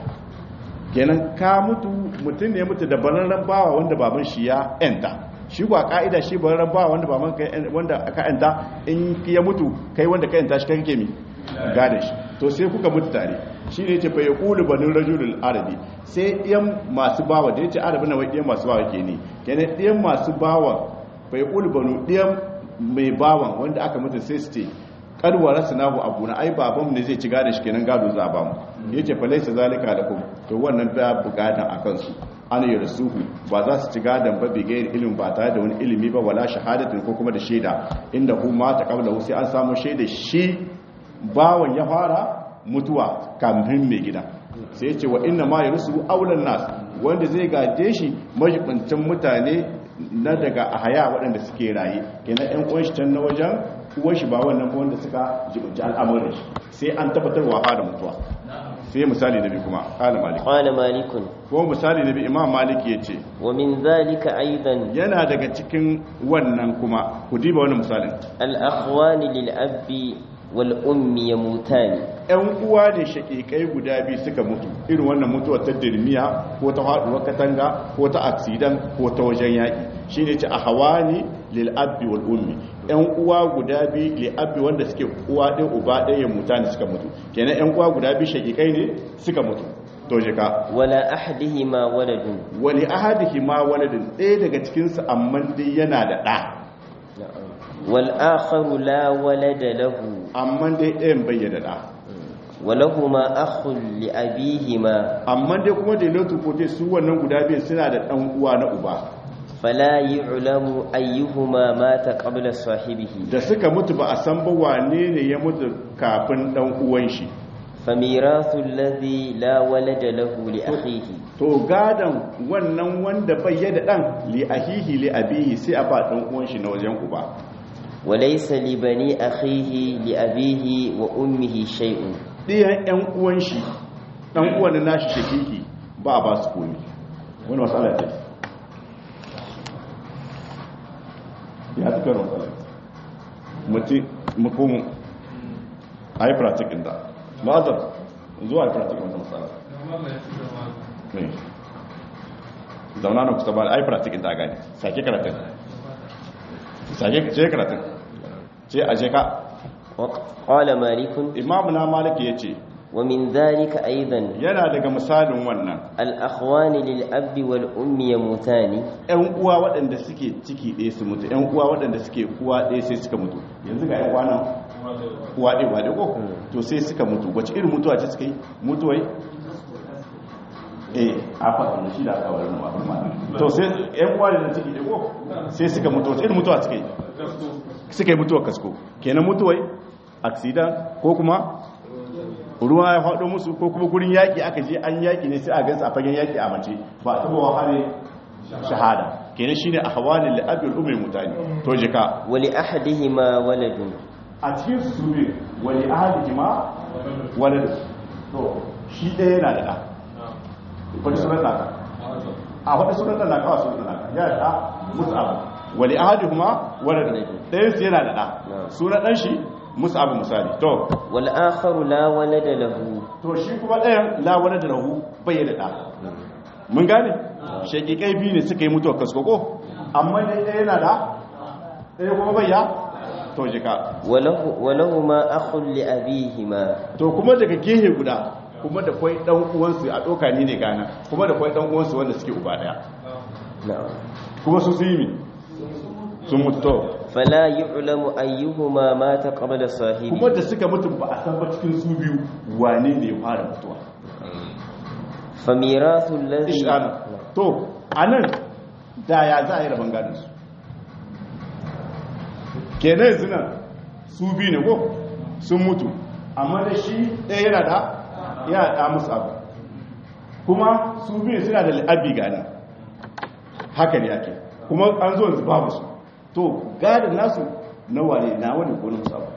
kenan ka mutu mutun ne ya mutu da bararren bawa wanda baban shi ya yanta shi kuwa ka'ida shi bararren bawa wanda baban ka wanda ka yanta in ya mutu kai wanda ka yanta shi kai kake mi gada shi to sai kuka mutu tare shi ne ce bai kulu banin rajulul arabi sai ɗiyan masu bawa da ya ce arabi na wai ɗiyan masu bawa ke ne kenan ɗiyan masu bawa bai kulu banu ɗiyan mai bawan wanda aka mutu sai su ce kadwara sinahu abu na ai babanmu ne zai ci gada shi kenan gado za a bamu ya ce fa laisa zalika lakum to wannan ba bukatan a kansu ana yi rasuhu ba za su ci gadon ba bigayar ilimin ba tare da wani ilimi ba wala shahadatin ko kuma da shaida inda kuma ta kabla sai an samu shaida shi bawan ya fara mutuwa kamfin mai gida sai ce wa inna ma ya rusu aulan nas wanda zai gaje shi majibancin mutane na daga ahaya waɗanda suke raye kenan yan uwan shi can na wajen uwan shi ba wannan ba wanda suka jibanci al'amuran shi sai an tabbatar wa fara mutuwa sai misali nabi kuma qala malik قال مالك ko misali nabi imam malik yace ومن ذلك أيضا yana daga cikin wannan kuma ku diba wannan misalin الأخوان للأب والأم يموتان ‘yan uwa ne shakikai guda biyu suka mutu irin wannan mutuwar ta dirmiya ko ta haɗuwar katanga ko ta aksidan ko ta wajen yaƙi shi ne ce a hawa ne lil'abbi wal ummi ‘yan uwa guda biyu lil'abbi wanda suke uwa ɗin uba ɗaya ya muta ne suka mutu kenan ‘yan uwa guda biyu shakikai ne suka mutu to je ka ولا أحدهما ولد wani ahadihi ma waladin ɗaya daga cikinsu amma dai yana da ɗa والآخر لا ولد له amma dai ɗayan bayyana ɗa ولهما أخ لأبيهما amma dai kuma da lotu kote su wannan guda biyu suna da ɗan uwa na uba فلا يعلم أيهما مات قبل صاحبه da suka mutu ba a san ba wane ne ya mutu kafin ɗan uwan shi فميراث الذي لا ولد له لأخيه to gadan wannan wanda bai yada ɗan li ahihi li abihi sai a ba ɗan uwan shi na wajen uba وليس لبني أخيه لأبيه وأمه شيء ɗiyan ƴan uwan shi ɗan uwan na nashi shakiki ba a ba su komi wani matsala ce ya fi karin matsala mutum mukumin a yi pratikin da ma'azar zuwa yi pratikin wata matsala ne zauna na kusa ba a yi pratikin da gani sake karatun sake ce karatun ce a je ka قال مالك imamu na maliki ya ce ومن ذلك أيضا yana daga misalin wannan الأخوان للأب والأم يموتان ‘yan uwa waɗanda suke ciki ɗaya su mutu ‘yan uwa waɗanda suke uwa ɗaya sai suka mutu yanzu ga ‘yan uwa nan uwa ɗaya ba ɗaya ko to sai suka mutu wace irin mutuwa ce suka yi mutuwai eh a faɗin shi da aka wari ma to sai ‘yan uwa da ciki ɗaya ko sai suka mutu wace irin mutuwa suka yi suka yi mutuwar kasko kenan mutuwai aksidan ko kuma ruwa ya faɗo musu ko kuma gurin yaƙi aka je an yaƙi ne sai a gansu a fagen yaƙi a mace ba a taɓa wahare shahada kenan shine a hawalin la'abin umar mutane to jika ولأحدهما ولد a cikin su ne wani ahadi ma wani to shi ɗaya yana da ɗa wani sunan naka a wani sunan da naka a sunan naka ya da ɗa musu abu wani ahadi kuma wani ɗaya su yana da ɗa sunan ɗan shi musu abu misali to wal akharu la walada lahu to shi kuma ɗayan lawar da rahu bai da ɗa mun gane shakikai biyu ne suka yi mutuwa kaskoko amma ne ɗaya yana da ɗaya kuma bai ya to jika walahu walahuma akhun li abihima to kuma daga gehe guda kuma da kwai ɗan uwansu a ɗoka ni ne gana kuma da kwai ɗan uwansu wanda suke uba ɗaya na'am kuma su su yi mi sun mutu to fala yu'lamu ayyuhuma mata qabla sahibi kuma da suka mutu ba a san ba cikin su biyu wane ne ya fara mutuwa famirathu alladhi ishana to anan da ya za a yi rabon gadon su kenan yanzu nan su biyu ne ko sun mutu amma da shi ɗaya yana da ya da musu abu kuma su biyu suna da al'abi gani haka ne ake kuma an zo yanzu babu su to gadon nasu na wane na wani ko na musu abu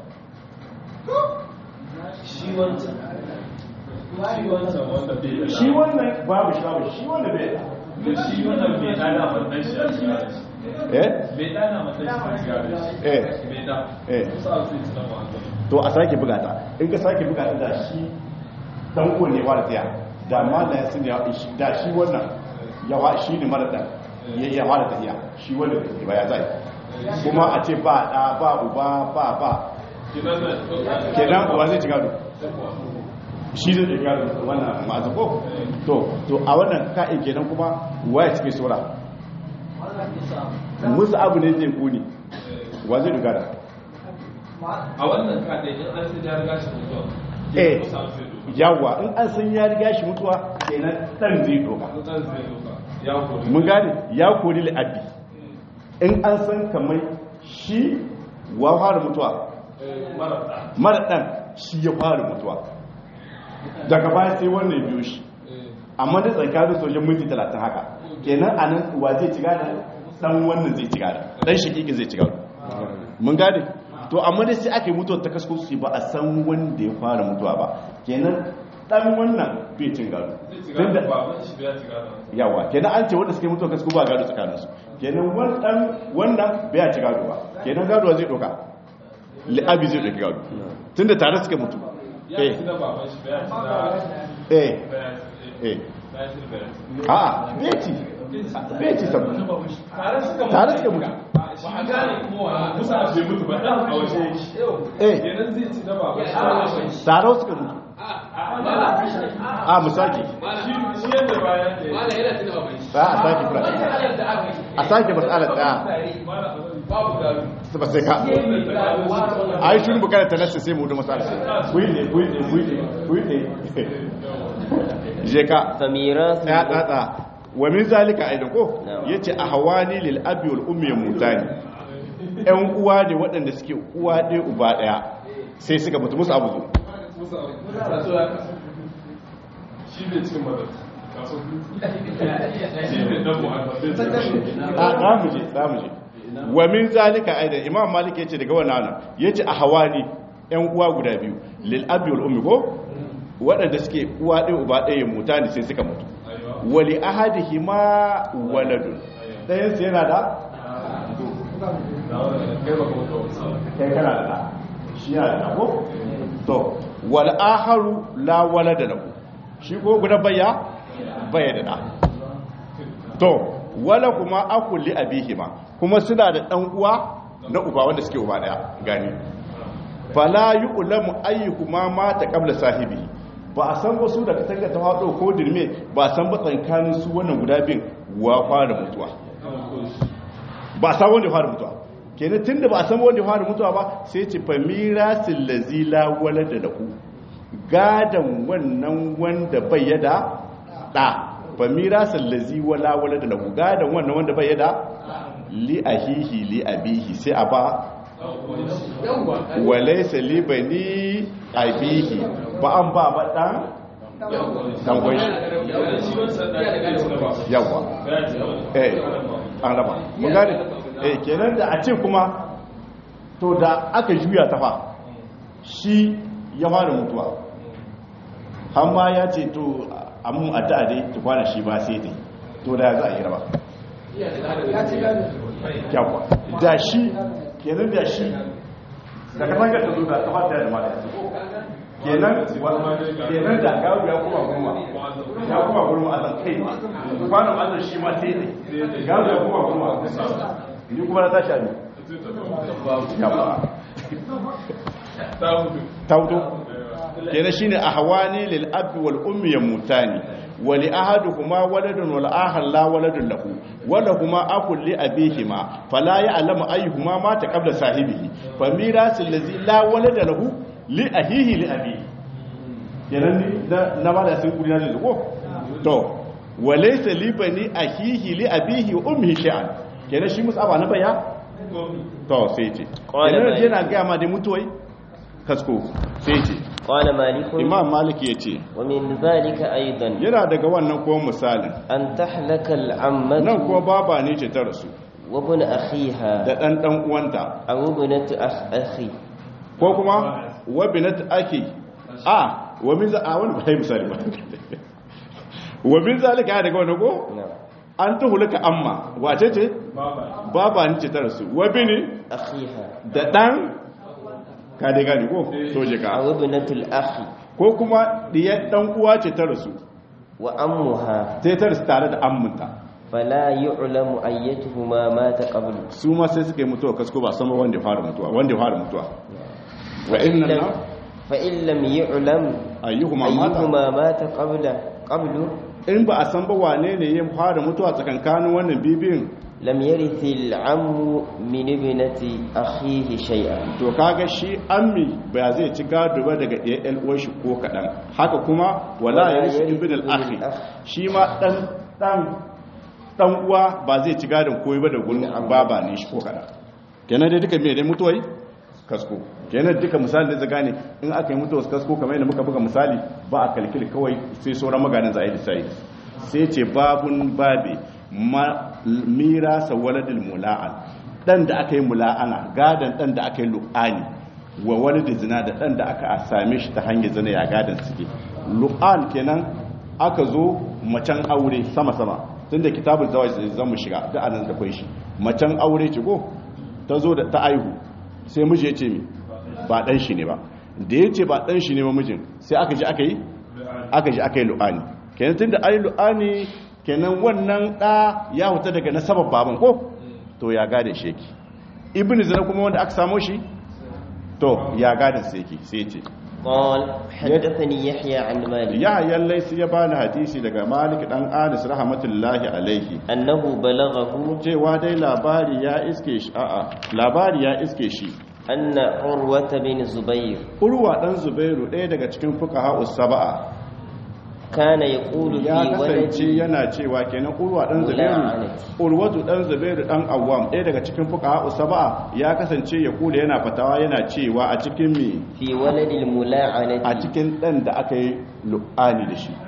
shi wannan babu shi babu shi wanda bai da shi wannan bai dana wannan shi a shiga da shi eh bai dana wannan shi a shiga da shi eh bai da eh kusa a sai tsanan wannan to a sake buga ta in ka sake buga ta da shi dan uwan ne wara tsaya da mallan sun ya da shi wannan ya wa shi ne mara dan ya ya wara tsaya shi wanda bai ba ya zai kuma a ce ba da ba uba ba ba kenan da kenan uwa zai ci gado shi zai ci gado wannan ma'azu ko to to a wannan ka'in kenan kuma waya cikin sura musu abu ne zai kuni wa zai dogara a wannan kadai in an sai ya riga shi mutuwa eh kusa sai doka yawa in an san ya riga shi mutuwa kenan dan zai doka mutan zai doka ya kori mun gane ya kori la'abbi in an san kamar shi wa fara mutuwa mara da mara dan shi ya fara mutuwa daga baya sai wannan biyo shi amma da tsakanin sojan minti 30 haka kenan anan wa zai ci gada dan wannan zai ci gada dan shakiki zai ci gada mun gane to amma dai sai aka yi mutuwar ta kasko su ba a san wanda ya fara mutuwa ba kenan dan wannan bai cin gado zai ci tunda gado baban shi bai ci gado yawa kenan an ce wanda suke mutuwa kasko ba gado tsakaninsu kenan wannan wannan bai ci gado ba kenan gado zai doka li'abi zai doki gado tunda tare suka mutu ya eh ci da baban shi bai ci da eh bai eh bai ci da bai a bai ci bai ci sabu tare suka mutu tare suka mutu ba a gane kuma wa musa bai mutu ba dan a waje eh kenan zai ci da baban shi tare suka mutu a musaki shi shi yadda bayan da Mala yana tuna baban shi. a a sake fura Matsalar da aka yi. a sake matsalar tsaya Babu gado. su ba sai ka a yi shuru bukatar talasta sai mu da matsalar kuyi ne kuyi ne kuyi ne kuyi ne je ka famirathu ya tsatsa wa min zalika aidan ko Na'am. yace a hawani lil abi wal ummi mutani ƴan uwa ne waɗanda suke uwa ɗaya uba ɗaya sai suka mutu musu abu zo shi bai cikin madar kaso shi bai dan muhammad bai cikin a za mu je za mu je wa min zalika aidan imam malik yace daga wannan nan yace a hawani ƴan uwa guda biyu lil abi wal ummi ko waɗanda suke uwa ɗaya uba ɗaya mutani sai suka mutu wali ahadihima waladun ɗayan su yana da kai kana da ɗa shi yana da ɗa ko to wal aharu la walada lahu shi ko guda baya baya da ɗa to wala kuma akul li abihima kuma suna da ɗan uwa na uba wanda suke uba ɗaya gani fala yu'lamu ayyuhuma mata qabla sahibi ba a san wasu da katanga ta hado ko dirme ba a san ba tsankanin su wannan guda bin wa fara mutuwa ba a san wanda ya fara mutuwa kenan tunda ba a san wanda ya fara mutuwa ba sai ce fa mirasil lazi la walada lahu gadan wannan wanda bai yada da fa mirasil lazi wala walada lahu gadan wannan wanda bai yada li ahihi li abihi sai a ba Yawwa. walaisa li bani abihi ba an ba ba dan dan gwai yawa eh an raba mun gane eh kenan da a ce kuma to da aka juya ta fa shi ya fara mutuwa har ma ya ce to amun addu'a dai ta kwana shi ba sai dai to da za a yi raba yawa da shi kenan da shi da ka tanga ta zo da ta fata da mata kenan kenan da gawo ya kuma goma ya kuma goma a kai kwanan azan shi ma sai ne gawo ya kuma goma ni kuma na tashi a ne ya ba ta hudu kenan shine ahwani lil abi wal ummi yamutani wa li ahaduhuma waladun wal akhar la waladun lahu wa lahuma akul li abihima fala ya'lamu ayyuhuma mata qabla sahibihi fa mirasul ladzi la walada lahu li ahihi li abihi kenan ni na ba da sun kuri na da ko to wa laysa li bani ahihi li abihi wa ummihi shay'an kenan shi musaba na baya to sai ce kenan yana ga ma da mutuwai kasko sai ce قال مالك imam maliki ya ce ومن ذلك أيضا yana daga wannan kuma misalin أن تحلك العمة nan kuma baba ne ce ta rasu وابن أخيها da ɗan ɗan uwanta أو ابنة أخ أخي ko kuma wabinat ake a wa min za a wani ba yi misali ba wa min zalika ya daga wannan ko نعم an tuhulaka amma wace ce baba ne ce ta rasu wabini أخيها da ɗan ka dai gani ko to je ka أو ابنة الأخ ko kuma diyar ɗan uwa ce ta rasu وأمها sai ta rasu tare da amminta فلا يعلم أيتهما مات قبل su ma sai suka yi mutuwa kasko ba sama wanda ya fara mutuwa wanda ya fara mutuwa wa فإن inna لم, na فإن لم يعلم ayyuhuma mata أيهما مات قبل قبل in ba a san ba wane ne ya fara mutuwa tsakankanin wannan bibin لم يرث العم من ابنة أخيه شيئا to kaga shi ammi ba zai ci gado ba daga ɗaya ɗan uwan shi ko kaɗan haka kuma wala Wala ya rishi yarithu ibn al-akhi ibn al-akh. shi ma ɗan ɗan ɗan uwa ba zai ci gadon koyi ba da gurin baba ne shi ko kaɗan kenan dai duka me dai mutuwai kasko kenan duka misali da zaga ne in aka yi mutuwar kasko kamar yadda muka buga misali ba a kalkil kawai sai sauran maganin za a yi lissayi sai ce babun babe ma mirasa waladil mula'an dan da aka yi mula'ana gadan dan da aka yi lu'ani wa waladil zina da dan da aka same shi ta hanyar zina ya gadan suke lu'an kenan aka zo macen aure sama-sama tun da kitabul zawai zan mu shiga da anan da kwai shi macen aure ce ko ta zo da ta aihu sai miji ya ce mi ba dan shi ne ba da ya ce ba dan shi ne ba mijin sai aka ji aka yi aka ji aka yi lu'ani kenan tun da ayi lu'ani kenan wannan ɗa ya huta daga nasabar baban ko to ya gada shi yake ibn zina kuma wanda aka samo shi to ya gada sai yake sai ce قال حدثني يحيى عن مالك ya yallai sai ya bani hadisi daga malik dan anis rahmatullahi alaihi أنه بلغه cewa dai labari ya iske shi a'a labari ya iske shi أن عروة بن زبير urwa dan zubairu ɗaya daga cikin fuqaha us-sab'a كان يقول ya في kasance ولد yana cewa kenan urwa dan zubairu Mula'anati. urwatu dan zubairu dan awwam ɗaya daga cikin fuqaha us-sab'a ya kasance ya kula yana fatawa yana cewa a cikin mi في ولد a الملاعنة cikin dan da aka yi lu'ani da shi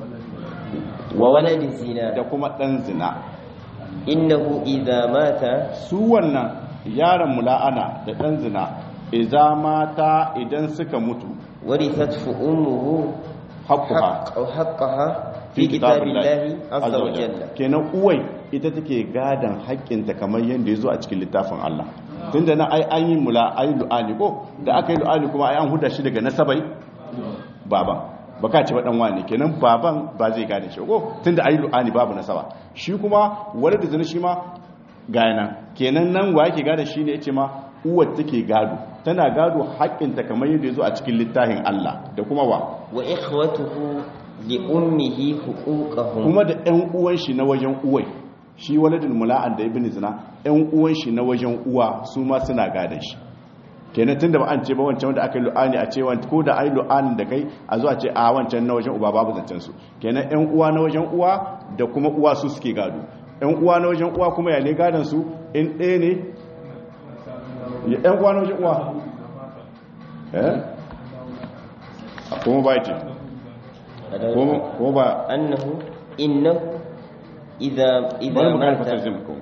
وولد الزنا da kuma dan zina إنه إذا مات su wannan yaron mula'ana da dan zina idza mata idan suka mutu ورثته أمه haqquha حق أو حقها في كتاب الله عز وجل kenan uwai ita take gadan haƙƙinta kamar yadda ya zo a cikin littafin Allah tunda na ai an yi mula ai lu'ani ko da aka yi lu'ani kuma ai an huda shi daga nasabai baban baka ce ba dan wani kenan baban ba zai gane shi ko tunda ai lu'ani babu nasaba shi kuma wani da zina shi ma ga yana kenan nan wa yake gada shi ne yace ma uwar take gado tana gado haƙƙinta kamar yadda ya zo a cikin littafin Allah da kuma wa وإخوته لأمه حقوقهم kuma da ƴan uwan shi na wajen uwai shi waladul mula'an da ibn zina ƴan uwan shi na wajen uwa su ma suna gadan shi kenan tunda ba an ce ba wancan wanda aka yi lu'ani a ce wanda ko da ai lu'anin da kai a zuwa ce a wancan na wajen uba babu zancen su kenan ƴan uwa na wajen uwa da kuma uwa su suke gado ƴan uwa na wajen uwa kuma ya ne gadan su in ɗaya ne ya ƴan uwa na wajen uwa eh a kuma ba ce kuma ba أنه إنه إذا إذا bari mu karfa مات tarjuma ko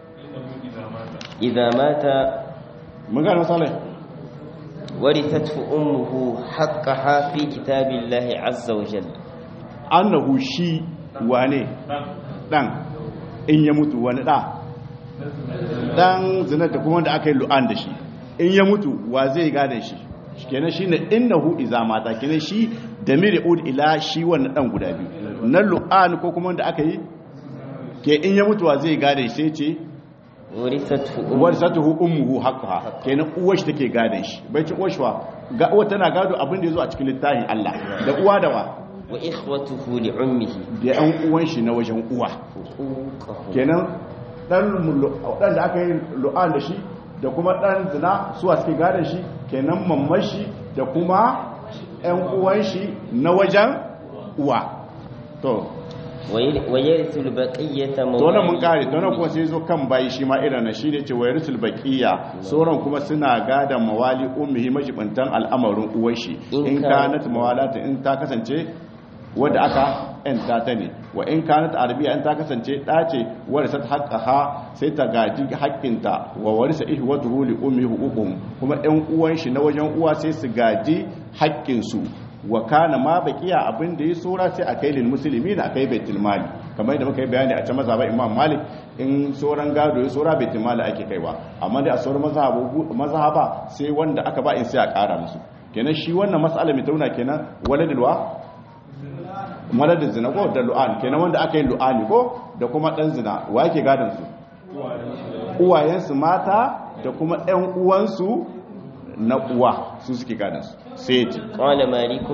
إذا مات mun gane misalai ورثته أمه حقها في كتاب الله عز وجل annahu shi wane dan in ya mutu wani da dan zina da kuma wanda aka yi lu'an da shi in ya mutu wa zai gadan shi kenan shine innahu iza mata kenan shi da ud ila shi wannan dan guda biyu na lu'an ko kuma wanda aka yi ke in ya mutu wa zai gadan shi sai ce ورثته أمه warsatuhu ummuhu haqqaha kenan uwar shi take gadan shi bai ci uwar shi wa ga uwa tana gado abin da yazo a cikin littafin Allah da uwa da wa وإخوته لعمه da yan uwan shi na wajen uwa حقوقه kenan dan mu- dan da aka yi lu'an da shi da kuma dan zina suwa suke gadon shi kenan mamman shi da kuma yan uwan shi na wajen uwa to وير- ويرث البقية to nan mun مواليه kare to nan kuma sai zo kan bayi shi ma irin na shi ne ce wayarsul baqiya sauran kuma suna gadon mawali ummihi majibantan al'amarin uwar shi In in ka- kanat mawalata in ta kasance wadda aka yanta ta ne wa in kanat arabiya in ta kasance ɗa ce wadda ta haƙƙaha sai ta gaji haƙƙinta wa warisa ihwatuhu li ummi huququm kuma ɗan uwan shi na wajen uwa sai su gaji haƙƙinsu wa kana ma baqiya abin da ya sura sai a kai lil muslimi da kai baitul mali kamar yadda muka yi bayani a can mazhaban imam malik in sauran gado ya sura baitul mali ake kaiwa amma dai a sauran mazhabu mazhaba sai wanda aka ba in sai a ƙara musu kenan shi wannan mas'ala mai tauna kenan waladul wa maladin zina ko da lu'an kenan wanda aka yi lu'ani ko da kuma dan zina wa yake gadon su uwayensu mata da kuma ɗan uwansu na uwa su suke gadon su sai ya ce قال مالك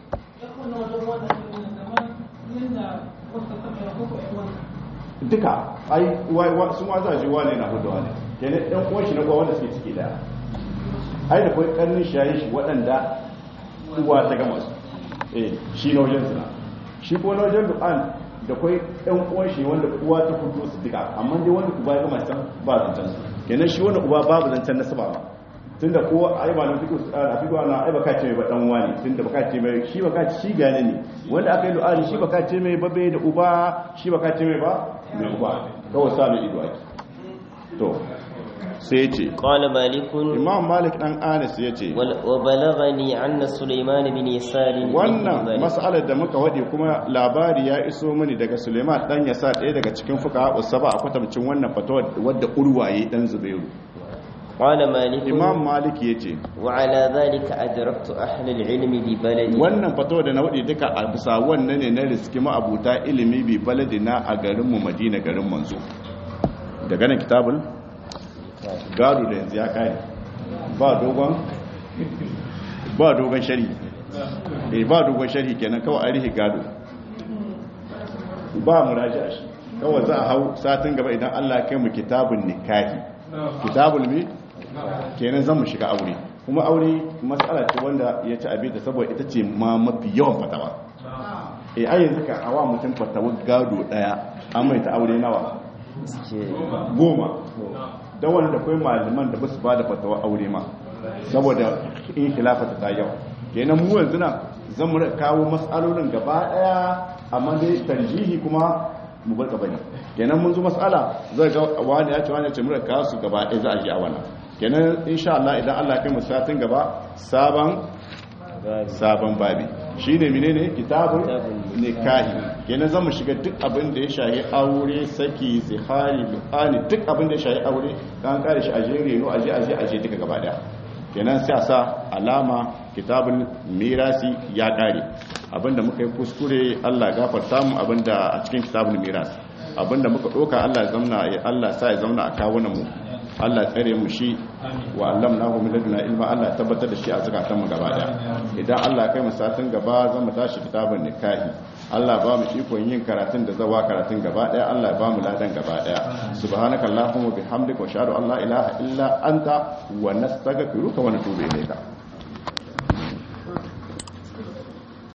duka ai sun wa za ji wane na hudu wane kenan ɗan uwan shi na uwa wanda suke ciki daya ai da kai karnin shayi shi waɗanda uwa ta gama su eh shi na wajen zina shi ko na wajen du'an da kai ɗan uwan shi wanda uwa ta fito su duka amma dai wanda uba ya gama can ba zancen su kenan shi wanda uba babu zancen nasaba ba tunda ko ai ba nan fito a fito ana ai baka ce mai ba dan wani tunda baka ce mai shi baka ce shi gane ne wanda aka yi du'ani shi baka ce mai babe da uba shi baka ce mai ba mai uba kawai sa mai ido ake to sai ya ce قال مالك imam malik dan anas ya ce wal- وبلغني أن سليمان بن يسار wannan ذلك. mas'alar da muka wade kuma labari ya iso mani daga suleiman dan yasa ɗaya daga cikin fuka usaba a kwatamcin wannan fatawa wadda urwaye dan zubairu قال مالك imam malik ya ce وعلى ذلك أدركت أهل العلم ببلدي wannan fatawa da na wade duka a bisa wannan ne na riski ma'abuta ilimi bi baladina a garinmu madina garin manzo daga nan kitabul gado da yanzu ya kare ba dogon ba dogon shari eh ba dogon shari kenan kawai a rihi gado ba mu raji a shi kawai za a hau satin gaba idan Allah ya kai mu kitabun nikahi kitabul mi kenan zan mu shiga aure kuma aure matsala ce wanda ya ci abin da saboda ita ce ma mafi yawan fatawa eh ai yanzu ka awa mutum fatawar gado daya an mai ta aure nawa goma da wanda akwai malaman da ba su ba da fatawa aure ma saboda in khilafata ta yawa kenan mu yanzu nan zan mu kawo matsalolin gaba daya amma dai tarjihi kuma mu bar gaba ne kenan mun zo matsala zai ga wani ya ce wani ya ce mu kawo su gaba daya za a ji a wannan kenan insha Allah idan Allah kai mu satin gaba sabon sabon babi shine menene kitabun nikahi kenan zamu shiga duk abin da ya shahi aure saki zihari lu'ani duk abin da ya shahi aure kan kare shi aje reno aje aje aje duka gaba daya kenan sai a sa alama kitabun mirasi ya kare abinda muka yi kuskure Allah ya gafarta mu abinda a cikin kitabun mirasi abinda muka doka Allah ya zamna Allah sa ya zauna a kawunan mu Allah tsare mu shi wa allamnahu min laduna ilma Allah ya tabbatar da shi a zakatan mu gaba daya idan Allah kai mu satin gaba zan mu tashi kitabun nikahi Allah ba mu ikon yin karatun da zawa karatun gaba daya Allah ya ba mu ladan gaba daya subhanakallahumma bihamdika wa ashhadu an la ilaha illa anta wa nastaghfiruka wa natubu ilayka